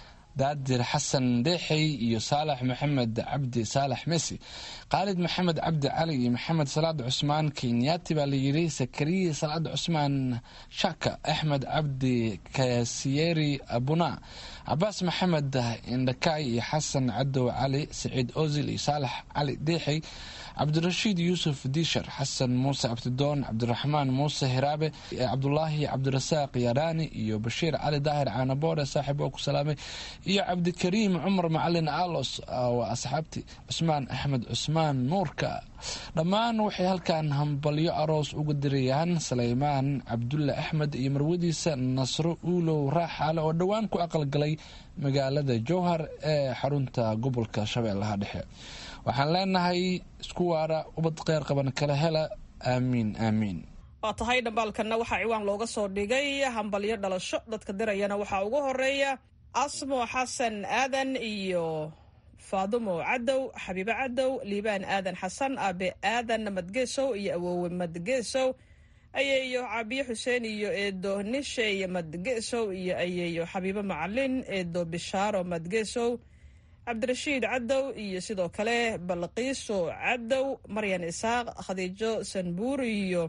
daadir xasan deexey iyo saalax maxamed cabdi saalax mesi khaalid maxamed cabdi cali iyo maxamed salaad cusmaan kenyaati baa layidhi sakariya salaad cusmaan shaka axmed cabdi kasiyeri abuna cabaas maxamed indhakaay iyo xasan cadow cali saciid ozil iyo saalax cali deexey cabdirashiid yuusuf diishar xasan muuse abtidoon cabdiraxmaan muuse hiraabe cabdulaahi cabdirasaaq yaraani iyo bashiir cali daahir caanaboore saaxiib oo ku salaamay iyo cabdikariim cumar macalin alos waa asxaabti cusmaan axmed cusmaan nuurka dhammaan waxay halkan hambalyo aroos uga dirayaan saleymaan cabdulle axmed iyo marwadiisa nasro uulow raaxaale oo dhowaan ku aqalgalay magaalada jowhar ee xarunta gobolka shabeellaha dhexe waxaan leenahay isku waara ubad kheyr qaban kala hela aamiin aamiin waa tahay dhambaalkanna waxaa ciwaan looga soo dhigay hambalyo dhalasho dadka dirayana waxaa ugu horeeya asmo xasan aadan iyo faadumo cadow xabiibo cadow liibaan aadan xasan aabe aadan madgeesow iyo awoowe madgeesow ayeeyo cabiyo xuseen iyo eedo nishey madgeesow iyo ayeeyo xabiibo macalin eedo bishaaro madgeesow cabdirashiid cadow iyo sidoo kale balqiiso cadow maryan isaaq khadiijo sanbuur iyo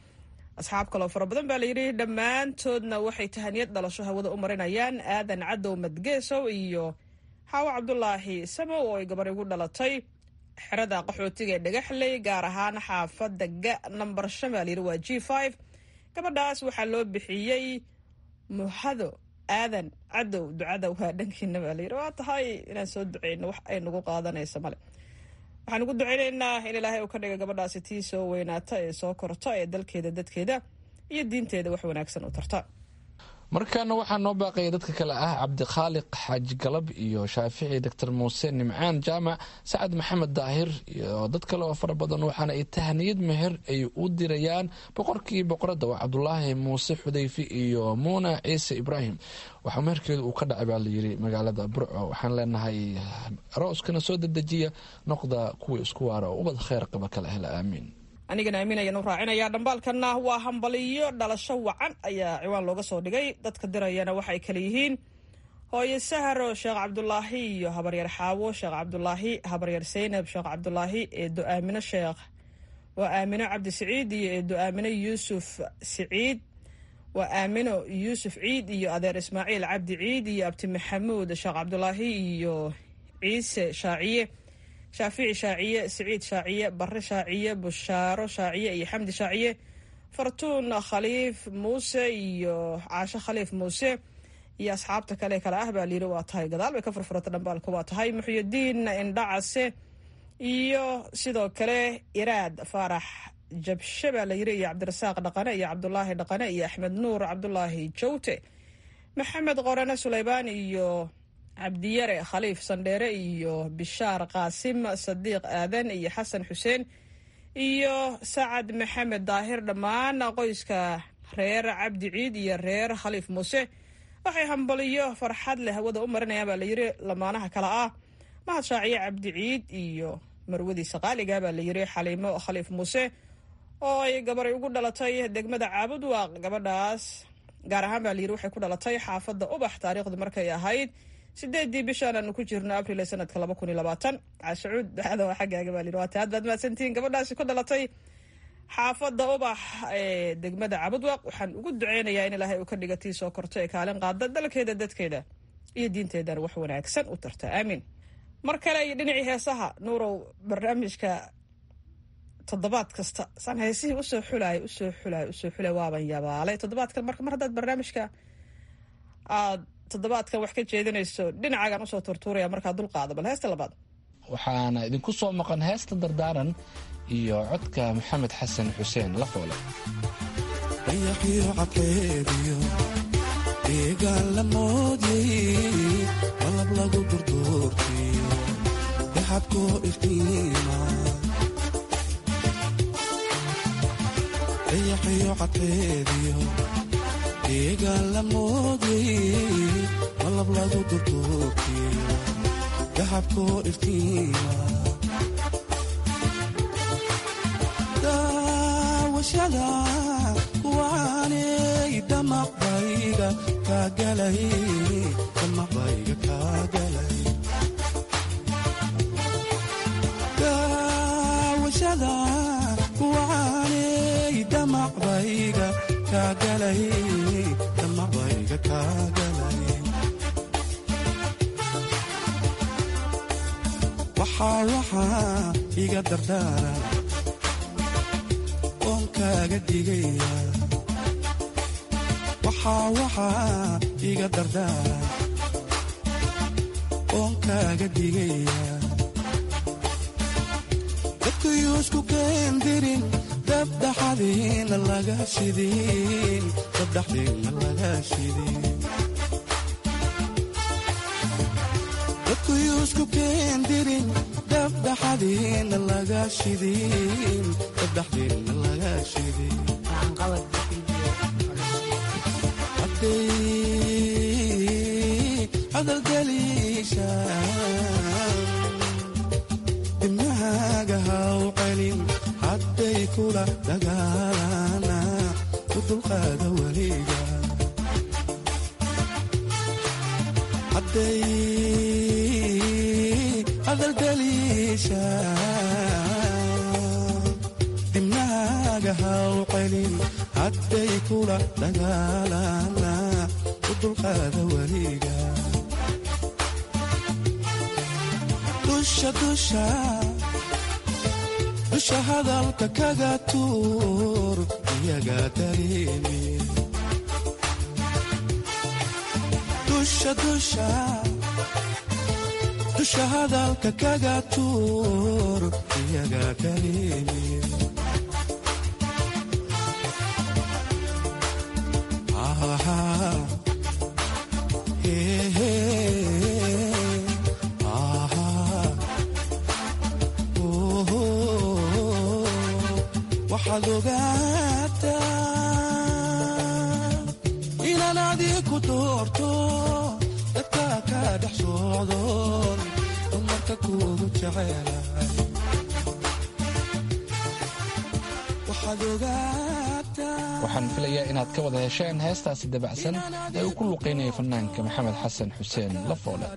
asxaab kaloo fara badan baa layidhi dhammaantoodna waxay tahaniyad dhalasho hawada u marinayaan aadan cadow madgeesow iyo xaawo cabdulaahi samow oo ay gabar igu dhalatay xerada qaxootiga ee dhagaxley gaar ahaan xaafadda ga namber shan baa layidhi waa g five gabadhaas waxaa loo bixiyey muhado aadan cadow ducada waa dhankiina baa layidhi waa tahay inaan soo duceyno wax ay nagu qaadanaysa male waxaan ugu duceynaynaa in ilaahay uu ka dhiga gabadhaasi tii soo weynaata ee soo korta ee dalkeeda dadkeeda iyo diinteeda wax wanaagsan u tarta markaana waxaa noo baaqaya dadka kale ah cabdikhaaliq xaaji galab iyo shaafici doctor muuse nimcaan jaamac sacad maxamed daahir iyo dad kale oo fara badan waxaana ay tahaniyad meher ay u dirayaan boqorkii boqoradda waa cabdulaahi muuse xudayfi iyo muuna ciise ibraahim waxaa meherkeedu uu ka dhacay baa layiri magaalada burco waxaan leenahay arooskana soo dedejiya noqda kuwii isku waara oo ubad kheyr qaba kala hela aamiin anigana aamin ayaan u raacinayaa dhambaalkanna waa hambaliyo dhalasho wacan ayaa ciwaan looga soo dhigay dadka dirayana waxay kale yihiin hooye saharo sheekh cabdulaahi iyo habaryar xaawo sheekh cabdulaahi habaryar seynab sheekh cabdulaahi eedo aamino sheekh waa aamino cabdi siciid iyo eedo aamino yuusuf siciid waa aamino yuusuf ciid iyo adeer ismaaciil cabdi ciid iyo abti maxamuud sheekh cabdulaahi iyo ciise shaaciye shaafici shaaciye siciid shaaciye bare shaaciye bushaaro shaaciye iyo xamdi shaaciye fartuun khaliif muuse iyo caasho khaliif muuse iyo asxaabta kale kale ah baa layidhi waa tahay gadaal bay ka furfurata dhambaalka waa tahay muxyidiin indhacase iyo sidoo kale iraad faarax jabshe baa layidhi iyo cabdirasaaq dhaqane iyo cabdulaahi dhaqane iyo axmed nuur cabdulaahi jawte maxamed qorane suleymaan iyo cabdiyare khaliif sandheere iyo bishaar qaasim sadiiq aadan iyo xasan xuseen iyo sacad maxamed daahir dhammaan qoyska reer cabdi ciid iyo reer khaliif muuse waxay hambaliyo farxad leh hawada u marinayaan baa layidhi lamaanaha kale ah mahad shaaciye cabdi ciid iyo marwadiisa qaaliga baa layidhi xaliimo khaliif muuse oo ay gabaray ugu dhalatay degmada caabud waaq gabadhaas gaar ahaan baa layidhi waxay ku dhalatay xaafadda ubax taariikhdu markay ahayd sideedii bishaan aanu ku jirno abril ee sanadka laba kun iyo labaatan cashucuud ducada waa xaggaaga baa layidhi waa taad baad mahadsantihiin gabadhaasi ku dhalatay xaafadda ubax ee degmada cabudwaq waxaan ugu duceynayaa in ilaahay uu ka dhiga tii soo korto ee kaalin qaada dalkeeda dadkeeda iyo diinteedana wax wanaagsan u tarta aamiin mar kale iyo dhinacii heesaha nuurow barnaamijka toddobaad kasta saan heesihii usoo xulaay usoo xulaay usoo xulay waaban yabaalay toddobaadkan marka mar haddaad barnaamijka aad toddobaadkan wax ka jeedinayso dhinacaagaan usoo turtuuraya markaa dulqaada bal heesta labaad waxaana idinku soo maqan heesta dardaaran iyo codka maxamed xasan xuseen la foole dayaqiyo cadkeediyo deegaan la moodyay qalab lagu durduurtiyo daxabkoo iftiima dayaqiyo cadkeediyo deegaan la moodyay malab lagu durduurtiyo dahabkoo iftiima daawashada kuwaanay damaqbayga kaa galay damaqbayga kaa galay daawashada kuwaanay damaqbayga kaa galay damaqbayga kaa galay waxaa waxaa iga dardaara oon kaaga digaya waxaa waxaa iga dardaara oon kaaga digaya dadkuyuusku keendirin dabdhaxadiina laga shidin dabdhaxdiina laga shidin dadkuyuusku keendirin dabdhaxadiina laga shidin dabdhaxdiina laga shidin hadday hadalgeliishaan dimnahaaga haw celin hadday kula dagaalana u dulqaada weliga hadday hadalgeliishaan dimnahaaga haw celin hadday kula dagaalana u dulqaada weliga dusha dusha dusha hadalka kaga tuur iyaga dareemi dusha dusha dusha hadalka kaga tuur iyaga dareemi waxaad ogaataa inaan adiku doorto dadka ka dhex socdoon dumarka kuugu jecelahay waxaad ogaataa waxaan filayaa inaad ka wada hesheen heestaasi dabacsan ee uu ku luqaynaya fanaanka maxamed xasan xuseen lafoole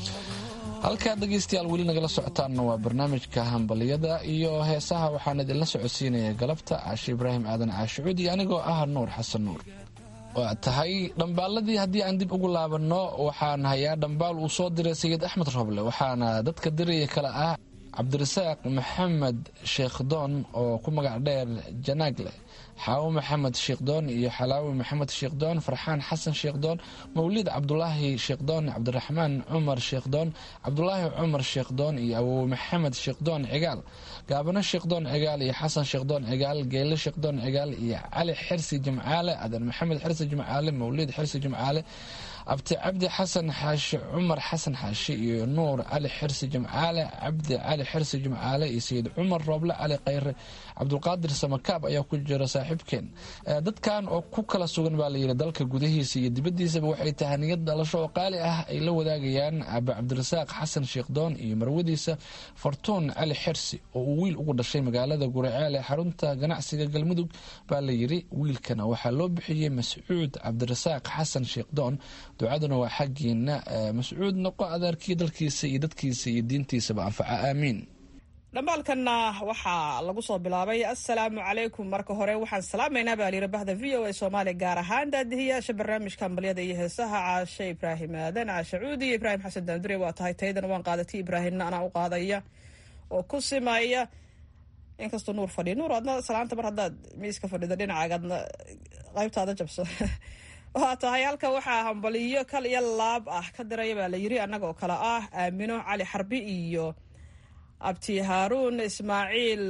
halkaad dhegaystayaal weli nagala socotaanna waa barnaamijka hambaliyada iyo heesaha waxaan idinla socodsiinaya galabta caashe ibraahim aadan caashicuud iyo anigoo ah nuur xasan nuur waa tahay dhambaaladii haddii aan dib ugu laabanno waxaan hayaa dhambaal uu soo diray sayid axmed roble waxaana dadka diraya kale ah cabdirasaaq maxamed sheekhdoon oo ku magac dheer janaagle xaawo maxamed sheekhdoon iyo xalaawi maxamed sheekhdoon farxaan xasan sheekhdoon mawlid cabdulaahi sheekhdoon cabdiraxmaan cumar sheekhdoon cabdulaahi cumar sheekhdoon iyo awowe maxamed sheekhdoon cigaal gaabano sheekhdoon cigaal iyo xasan sheekhdoon cigaal geele sheekhdoon cigaal iyo cali xirsi jimcaale adan maxamed xirsi jimcaale mawlid xirsi jimcaale abti cabdi xasan xaashi cumar xasan xaashi iyo nuur cali xirsi jimcaale cabdi cali xirsi jimcaale iyo sayid cumar rooble cali khayre cabdulqaadir samakaab ayaa ku jira saaxiibkeen dadkan oo ku kala sugan baa layidhi dalka gudahiisa iyo dibadiisaba waxay tahaniyad dhalasho oo qaali ah ay la wadaagayaan aba cabdirasaaq xasan sheekhdoon iyo marwadiisa fartuun cali xirsi oo uu wiil ugu dhashay magaalada guraceel ee xarunta ganacsiga galmudug baa layidhi wiilkana waxaa loo bixiyey mascuud cabdirasaaq xasan sheekhdoon ducaduna waa xaggiina mascuud noqo adeerkii dalkiisa iyo dadkiisa iyo diintiisaba anfaca aamiin dhambaalkanna waxaa lagu soo bilaabay assalaamu calaykum marka hore waxaan salaamaynaa baa layidhi bahda v o a soomaaliya gaar ahaan daadihiyaasha barnaamijka hambalyada iyo heesaha caashe ibraahim aadan caashe cuudi iyo ibraahim xasan daandure waa tahay taydana waan qaadatay ibraahimna anaa u qaadaya oo ku simaya inkastoo nuur fadhiya nuur adna salaanta mar haddaad miiska fadhido dhinacaagadna qaybtaada jabso waa tahay halka waxaa hambaliyo kal iyo laab ah ka diraya baa layidhi annaga oo kale ah aamino cali xarbi iyo abti haaruun ismaaciil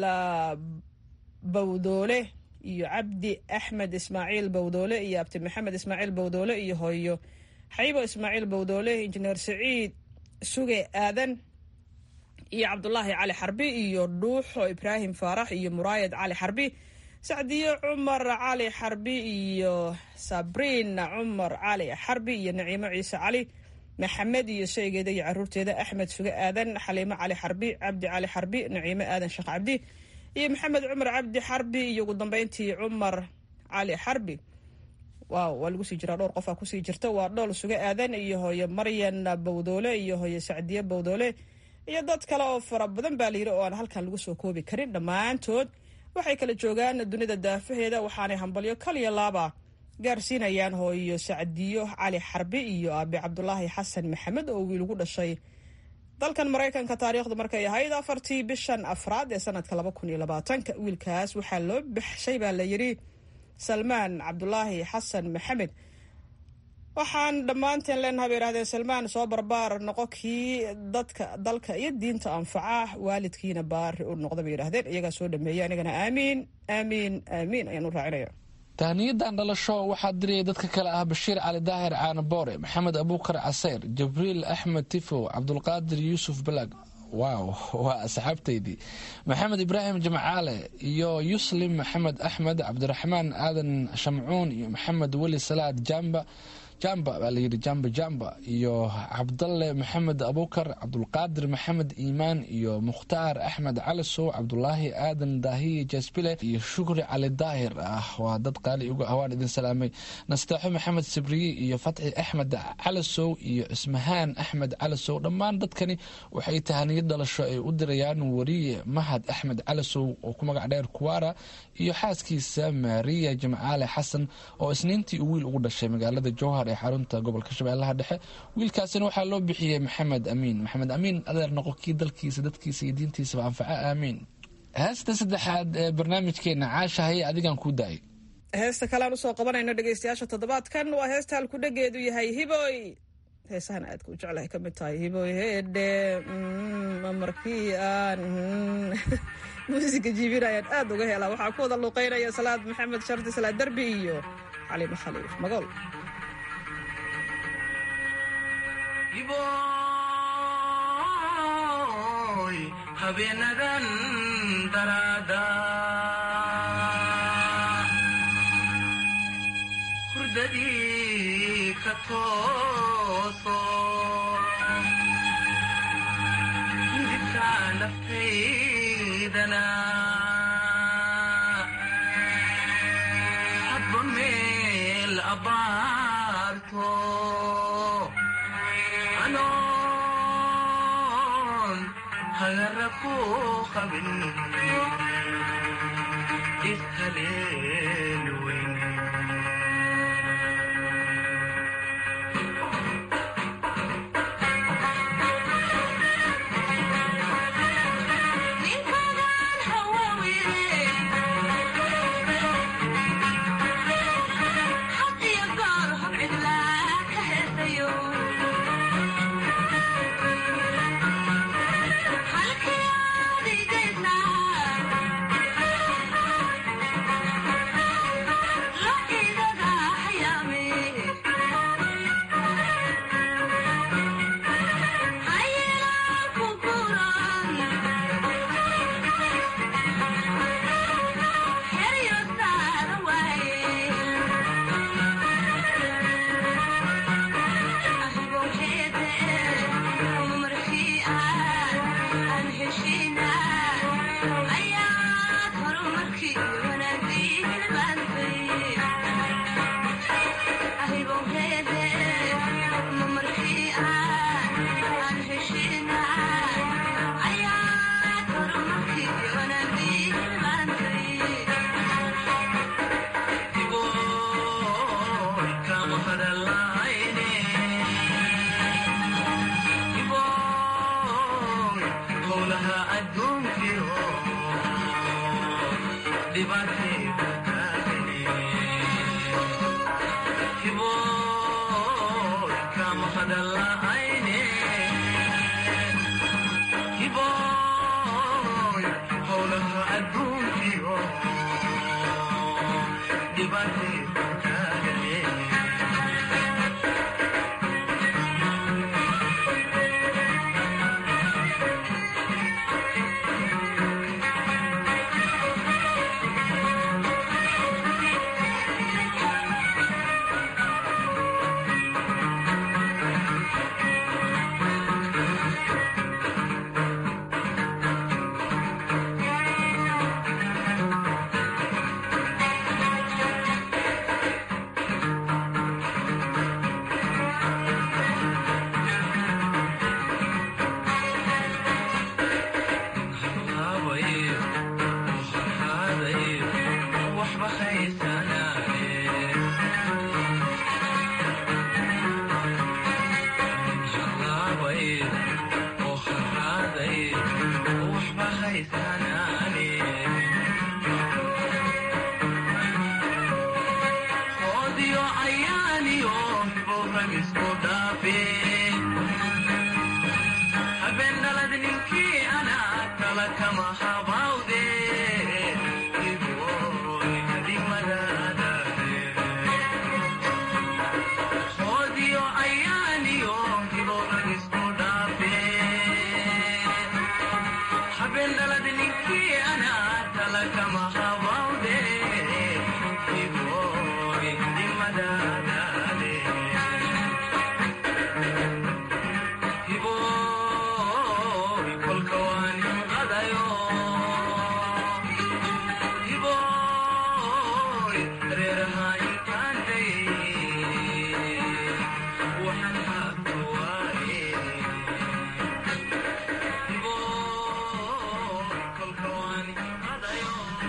bawdoole iyo cabdi axmed ismaaciil bawdoole iyo abti maxamed ismaaciil bawdoole iyo hooyo xayibo ismaaciil bawdoole injineer saciid suge aadan iyo cabdulaahi cali xarbi iyo dhuuxo ibraahim faarax iyo muraayad cali xarbi sacdiyo cumar cali xarbi iyo sabriin cumar cali xarbi iyo naciimo ciise cali maxamed iyo shaygeeda iyo caruurteeda axmed suge aadan xaliimo cali xarbi cabdi cali xarbi naciimo aadan sheekh cabdi iyo maxamed cumar cabdi xarbi iyo ugu dambeyntii cumar cali xarbi waaw waa lagu sii jiraa dhowr qofaa kusii jirta waa dhool suge aadan iyo hooye maryan bawdoole iyo hooye sacdiye bawdoole iyo dad kale oo fara badan baa layidhi oo aan halkan lagu soo koobi karin dhammaantood waxay kala joogaan dunida daafaheeda waxaanay hambalyo kaliya laaba gaarsiinayaan hooyo sacdiyo cali xarbi iyo aabi cabdulaahi xasan maxamed oo wiil ugu dhashay dalkan maraykanka taariikhdu markay ahayd afartii bishan afraad ee sanadka laba kun iyo labaatanka wiilkaas waxaa loo baxshay baa layidhi salmaan cabdulaahi xasan maxamed waxaan dhammaanteen leenahay bay yidhahdeen salmaan soo barbaar noqo kii dadka dalka iyo diinta anfaca waalidkiina baari u noqda bay yidhahdeen iyagaa soo dhameeya anigana aamiin aamiin aamiin ayaan u raacinaya tahniyadan dhalasho waxaa diriyay dadka kale ah bashiir cali daahir caanaboore maxamed abuukar caseyr jibriil axmed tifow cabdulqaadir yuusuf balag waaw waa asxaabtaydii maxamed ibraahim jamcaale iyo yuslim maxamed axmed cabdiraxmaan aadan shamcuun iyo maxamed weli salaad jamba jamba baa layidhi jamba jamba iyo cabdalle maxamed abukar cabdulqaadir maxamed iimaan iyo mukhtaar axmed calisow cabdulaahi aadan daahiye jasbile iyo shukri cali daahir ah waa dad qaali uga ah waan idin salaamay nasteexo maxamed sibriye iyo fatxi axmed calisow iyo cismahaan axmed calisow dhammaan dadkani waxay tahaniyad dhalasho ay u dirayaan wariye mahad axmed calisow oo ku magac dheer kuwara iyo xaaskiisa maariya jimcaale xasan oo isniintii uu wiil ugu dhashay magaalada jowhar ee xarunta gobolka shabeellaha dhexe wiilkaasina waxaa loo bixiyey maxamed amiin maxamed amiin adeer noqo kii dalkiisa dadkiisa iyo diintiisaba anfaca aamiin heesta saddexaad ee barnaamijkeena caasha haye adigan kuu daayay heesta kalean usoo qabanayno dhegeystayaasha toddobaadkan waa heesta halkudhegeedu yahay hiboy heesahan aadka u jeclahay ka mid tahay hiboy heedhe markii aan muusiga jiibinayaan aad uga helaa waxaa ku wada luuqeynaya salaad maxamed shardi salaad derbi iyo xalimo khaliif magool habeenadan daraada hurdadii ka tooso midibka naftaydana hadba meel abaarto hagara ku qabin ishaleeli weyn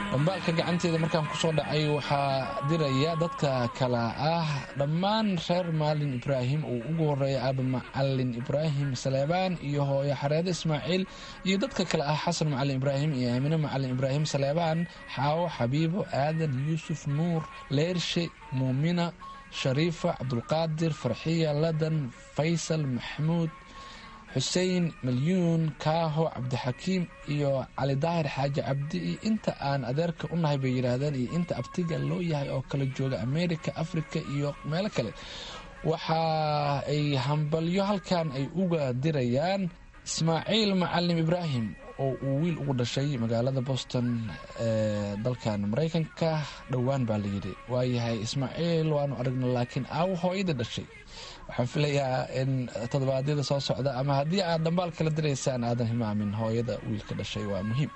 dhambaalka gacanteeda markaan kusoo dhacay waxaa diraya dadka kale ah dhammaan reer maalin ibraahim uu ugu horeeya aaba macalin ibraahim saleebaan iyo hooyo xareede ismaaciil iyo dadka kale ah xasan macalin ibraahim iyo aamine macalin ibraahim saleebaan xaawo xabiibo aadan yuusuf nuur leershe muumina shariifa cabdulqaadir farxiya ladan faysal maxamuud xuseen malyuun kaaho cabdixakiim iyo cali daahir xaaji cabdi iyo inta aan adeerka u nahay bay yidhaahdeen iyo inta abtiga loo yahay oo kala jooga amerika afrika iyo meelo kale waxa ay hambalyo halkan ay uga dirayaan ismaaciil macalim ibraahim oo uu wiil ugu dhashay magaalada boston ee dalkan maraykanka dhowaan baa layidhi waayahay ismaaciil waanu aragna laakiin aawo hooyada dhashay waxaan filayaa in toddobaadyada soo socda ama haddii aad dhambaal kala diraysaan aadan hilmaamin hooyada wiilka dhashay waa muhiim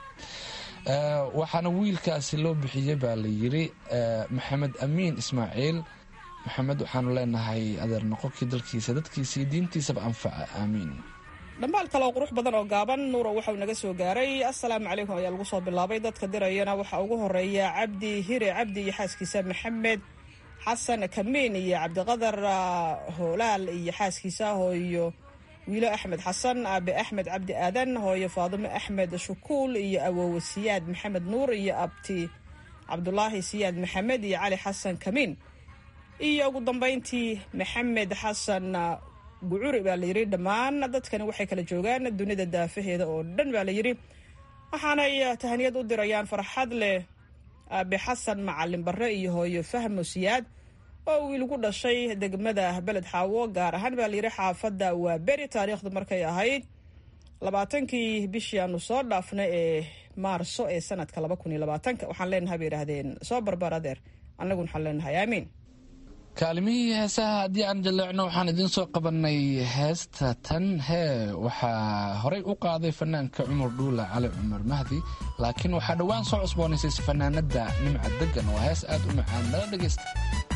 waxaana wiilkaasi loo bixiyey baa layidhi maxamed amiin ismaaciil maxamed waxaanu leenahay adeer noqonkii dalkiisa dadkiisa iyo diintiisaba anfaca aamiin dhambaal kale oo qurux badan oo gaaban nuuro waxauu naga soo gaaray assalaamu calaykum ayaa lagu soo bilaabay dadka dirayana waxaa ugu horeeya cabdi hire cabdi iyo xaaskiisa maxamed xasan kamiin iyo cabdiqadar hoolaal iyo xaaskiisa hooyo wiilo axmed xasan aabe axmed cabdi aadan hooyo faadimo axmed shukuul iyo awowe siyaad maxamed nuur iyo abti cabdulaahi siyaad maxamed iyo cali xasan kamiin iyo ugu dambeyntii maxamed xasan gucuri baa layidhi dhammaan dadkani waxay kala joogaan dunida daafaheeda oo dhan baa layidhi waxaanay tahaniyad u dirayaan farxad leh aabe xasan macalin barre iyo hooyo fahmo siyaad oo wiil gu dhashay degmada beled xaawo gaar ahaan baa layidhi xaafadda waa beri taariikhdu markay ahayd labaatankii bishii aanu soo dhaafnay ee maarso ee sanadka laba kun iyo labaatanka waxaan leenahay bay yidhaahdeen soo barbar adeer annaguna waxaan leenahay aamiin kaalimihii heesaha haddii aan jaleecno waxaan idiin soo qabanay heesta tan hee waxaa horey u qaaday fanaanka cumar dhuula cali cumar mahdi laakiin waxaa dhowaan soo cusboonaysay fanaanada nimca degan waa hees aad u macaan nala dhegaysta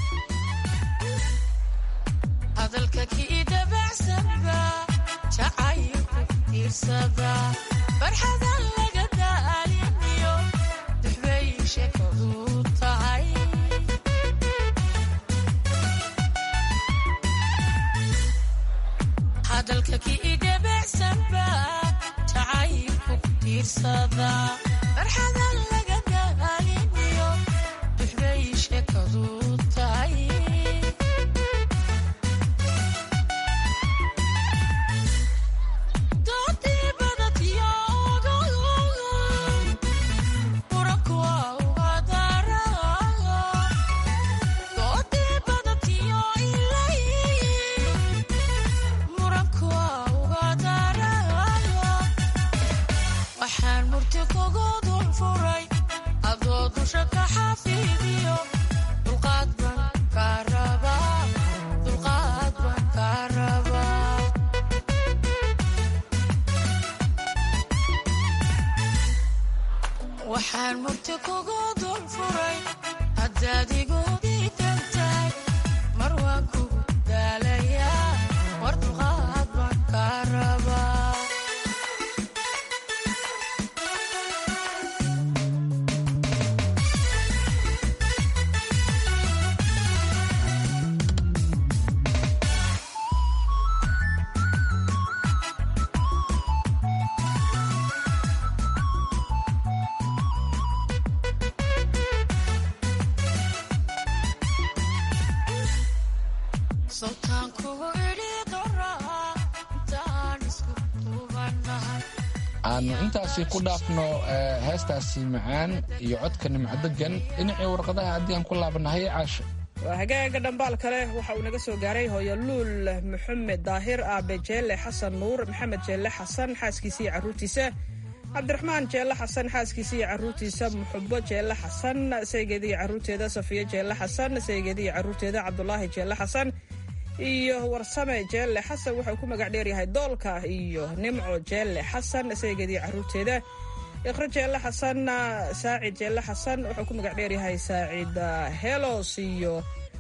aanu intaasi ku dhaafno heestaasi macaan iyo codka nimcadegan dhinacii warqadaha haddii aan ku laabanahay caasha waa hagaaga dhambaal kale waxa uu naga soo gaaray hooyo luul maxamed daahir aabe jeelle xasan nuur maxamed jeelle xasan xaaskiisa iyo caruurtiisa cabdiraxmaan jeelle xasan xaaskiisa iyo caruurtiisa muxubo jeelle xasan saygeeda iyo caruurteeda safiyo jeelle xasan saygeeda iyo caruurteeda cabdulaahi jeelle xasan iyo warsame jeelle xasan wuxuu ku magac dheeryahay doolka iyo nimco jeelle xasan saygeedii caruurteeda iqro jeelle xasan saacid jeelle xasan wuxuu ku magac dheeryahay saacid helos iyo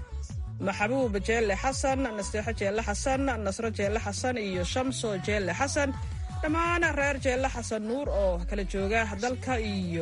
maxabuub jeelle xasan nasteexo jeelle xasan nasro jeelle xasan iyo shamso jeelle xasan dhammaan reer jeelle xasan nuur oo kala jooga dalka iyo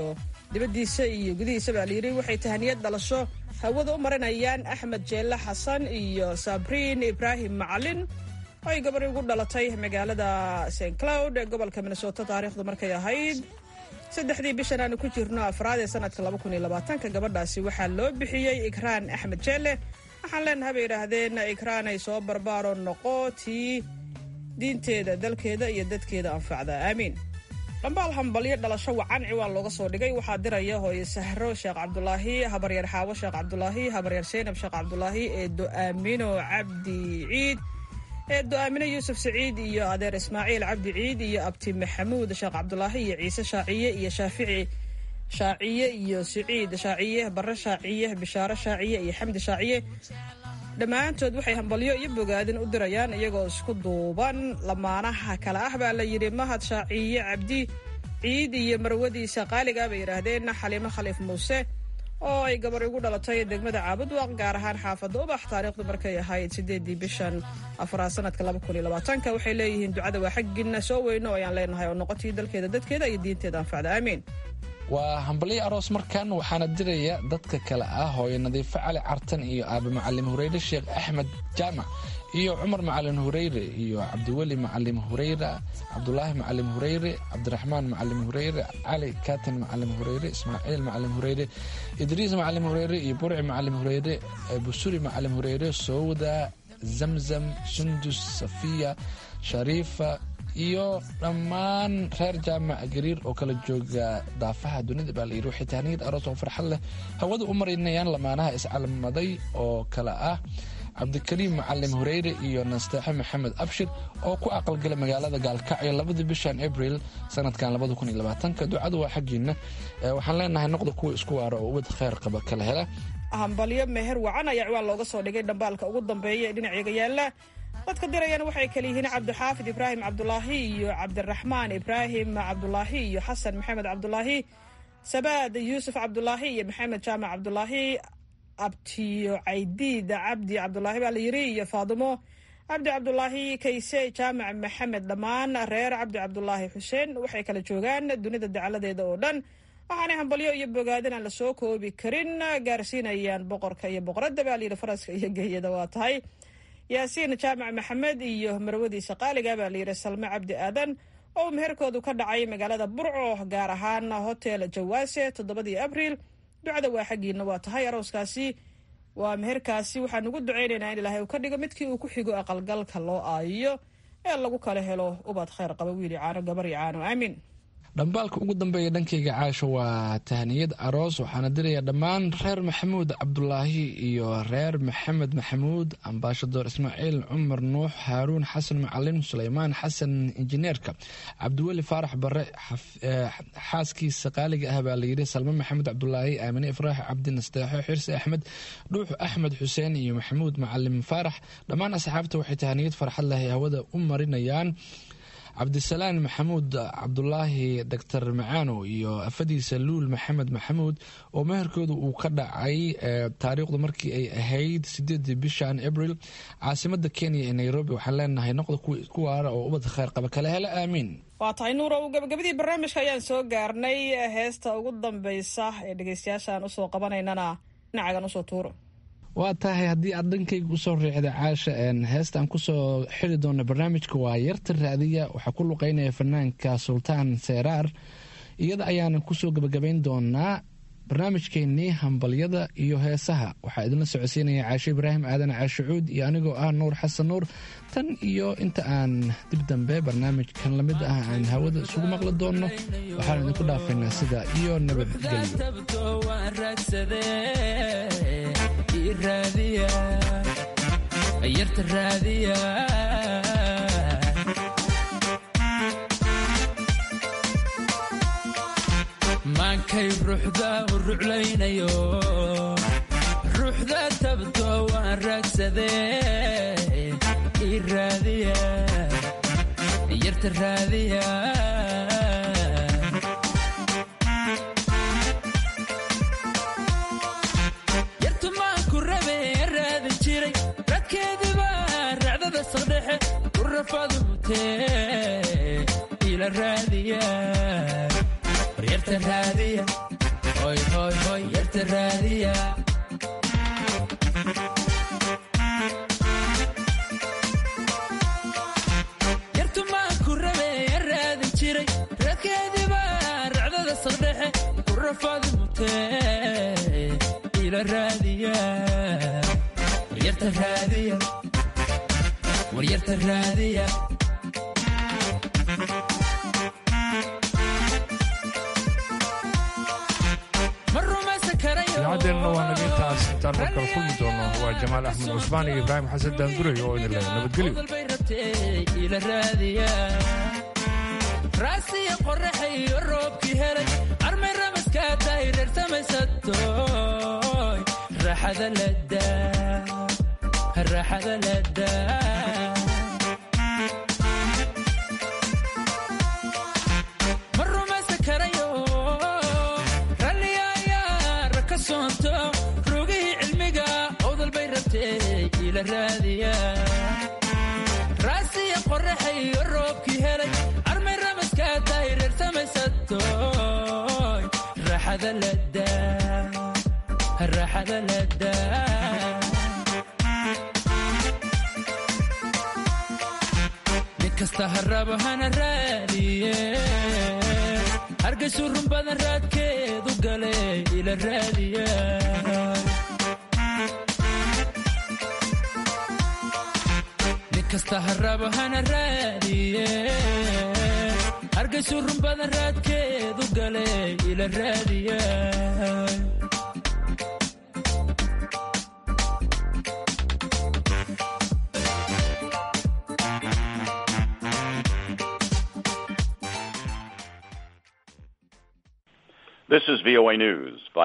dibaddiisa iyo gudihiisa baa layidhi waxay tahaniyad dhalasho hawada u marinayaan axmed jeelle xasan iyo sabriin ibraahim macalin oo ay gabadhi ugu dhalatay magaalada st cloud ee gobolka minnesota taariikhdu markay ahayd saddexdii bishan aanu ku jirno afraad ee sanadka labakuniylabaatanka gabadhaasi waxaa loo bixiyey ikraan axmed jeelle waxaan leenahay bay yidhaahdeen ikraan ay soo barbaaro noqo tii diinteeda dalkeeda iyo dadkeeda anfacda aamiin dhambaal hambalyo dhalasho wacan ciwaan looga soo dhigay waxaa diraya hooye sahro sheekh cabdulaahi habaryar xaawo sheekh cabdulaahi habaryar seynab sheekh cabdulaahi eedo aamino cabdi ciid eedo aamino yuusuf saciid iyo adeer ismaaciil cabdi ciid iyo abti maxamuud sheekh cabdulaahi iyo ciise shaaciye iyo shaafici shaaciye iyo siciid shaaciye barre shaaciye bishaaro shaaciye iyo xamdi shaaciye dhammaantood waxay hambalyo iyo bogaadin u dirayaan iyagoo isku duuban lamaanaha kale ah baa la yidhi mahad shaaciye cabdi ciid iyo marwadiisa qaaliga bay yidhaahdeen xaliimo khaliif muuse oo ay gabar ugu dhalatay degmada caabudwaq gaar ahaan xaafadda ubax taariikhdu markay ahayd sideedii bishan afraad sanadka labakuniylabaatanka waxay leeyihiin ducada waa xaggiina soo weyno ayaan leenahay oo noqotii dalkeeda dadkeeda iyo diinteeda anfacda aamiin waa hambalyo aroos markan waxaana diraya dadka kale ah hooyo nadiifo cali cartan iyo aaba macalim hureyre sheekh axmed jaamac iyo cumar macalin hureyre iyo cabdiweli macalim hureyre cabdulaahi macalim hureyre cabdiraxmaan macalim hureyre cali katin macalim hureyre ismaaciil macalim hureyre idriis macalim hureyre iyo burci macalim hureyre busuri macalim hureyre sowda zamzam sundus safiya shariifa iyo dhammaan reer jaamac gariir oo kala jooga daafaha dunida baa layidhi waxay tahniyad aroos oo farxad leh hawada u marinayaan lamaanaha iscalmaday oo kale ah cabdikariim macalim hureyre iyo nasteexe maxamed abshir oo ku aqalgala magaalada gaalkacyo labadii bishan abril sanadkan ducadu waa xaggiina waxaan leenahay noqda kuwa isku waara oo ubad kheyr qaba kala hela hambalyo meher wacan ayaa ciwaan looga soo dhigay dhambaalka ugu dambeeya ee dhinaceega yaala dadka dirayana waxay kale yihiin cabdixaafid ibraahim cabdulaahi iyo cabdiraxmaan ibraahim cabdulaahi iyo xasan maxamed cabdulaahi sabaad yuusuf cabdulaahi iyo maxamed jaamac cabdulaahi abtiyo caydiid cabdi cabdulaahi baa la yiri iyo faadimo cabdi cabdulaahi kayse jaamac maxamed dhammaan reer cabdi cabdulaahi xuseen waxay kala joogaan dunida dacaladeeda oo dhan waxaanay hambalyo iyo bogaadin aan la soo koobi karin gaarsiinayaan boqorka iyo boqoradda baa layidhi faraska iyo geeyada waa tahay yaasiin jaamac maxamed iyo marwadiisa qaaliga baa layidhi salme cabdi aadan oo meherkoodu ka dhacay magaalada burco gaar ahaan hotel jawaase toddobadii abriil ducada waa xaggiina waa tahay arooskaasi waa meherkaasi waxaan ugu ducaynaynaa in ilaahay uu ka dhigo midkii uu ku xigo aqalgalka loo aayiyo ee lagu kala helo ubad kheyr qaba wiili caano gabar iyo caano aamin dhambaalka ugu dambeeya dhankayga caasho waa tahniyad aroos waxaana diraya dhammaan reer maxamuud cabdulaahi iyo reer maxamed maxamuud ambaashador ismaaciil cumar nuux haaruun xasan macalin suleymaan xasan injineerka cabdiweli faarax bare xaaskiisa qaaliga ah baa layidhi salme maxamed cabdulaahi aamine ifraax cabdi nasteexo xirsi axmed dhuux axmed xuseen iyo maxamuud macalim faarax dhammaan asxaabta waxay tahniyad farxad leh hawada u marinayaan cabdisalaan maxamuud cabdulaahi doctor macaano iyo afadiisa luul maxamed maxamuud oo meherkooda uu ka dhacay taariikhdu markii ay ahayd sideedii bishan abril caasimada kenya ee nairobi waxaan leenahay noqda ku waara oo ubad kheyr qaba kala hela aamiin waa tahay nuurow gabagabadii barnaamijka ayaan soo gaarnay heesta ugu dambeysa ee dhegeystayaashaan usoo qabanaynana dhinacagan usoo tuuro waa tahay haddii aad dhankayga usoo riixda caasha heestaan kusoo xiri doona barnaamijka waa yarta raadiya waxaa ku luqeynaya fanaanka sultaan seeraar iyada ayaanan kusoo gebagabayn doonaa barnaamijkeennii hambalyada iyo heesaha waxaa idinla socodsiinaya caashe ibraahim aadan caashicuud iyo anigoo ah nuur xasan nuur tan iyo inta aan dib dambe barnaamijkan lamid ah aan hawada isugu maqli doonno waxaan idinku dhaafaynaa sida iyo maankay ruuxda u ruclaynayo ruuxda tabto waan raagsadee ii raadiya yarta raadiya yartu maanku rabe raadi jiray radkeediba racdada saqdhexe u rafadu mutee ila raadiya hoy hoy hoy yarta raadiya yartu maan ku rabe ya raadin jiray raadkeediiba racdada saqdhexe ku rafaadi mutee ila raadiya waryarta raadiya waryarta raadiya ma rumaysan karayo idaacadeenna waa naga intaas intaan mar kale kulmi doono waa jamaal axmed cusmaan iyo ibraahim xasan daanduray oo idin leh nabadgelyo bay rabtee ila raadiya raasiya qoraxa iyo roobkii helay armay ramaskaa tahay reer samaysatoy raaxada ladaa raaxada ladaa ma rumaysan karayo ralliyayaa ka soonto rogihii cilmiga owdal bay rabtee ila raadiya raasiya qoraxa iyo roobkii helay armay ramaskaa tahay reer samaysatoy raaxada ladaa raaxada ladaa nin kasta harabo hana raadiye hargaysu run badan raadkeedu gale ila raadiya nin kasta harabo hana raadiye hargaysu run badan raadkeedu gale ila raadiya This is VOA News.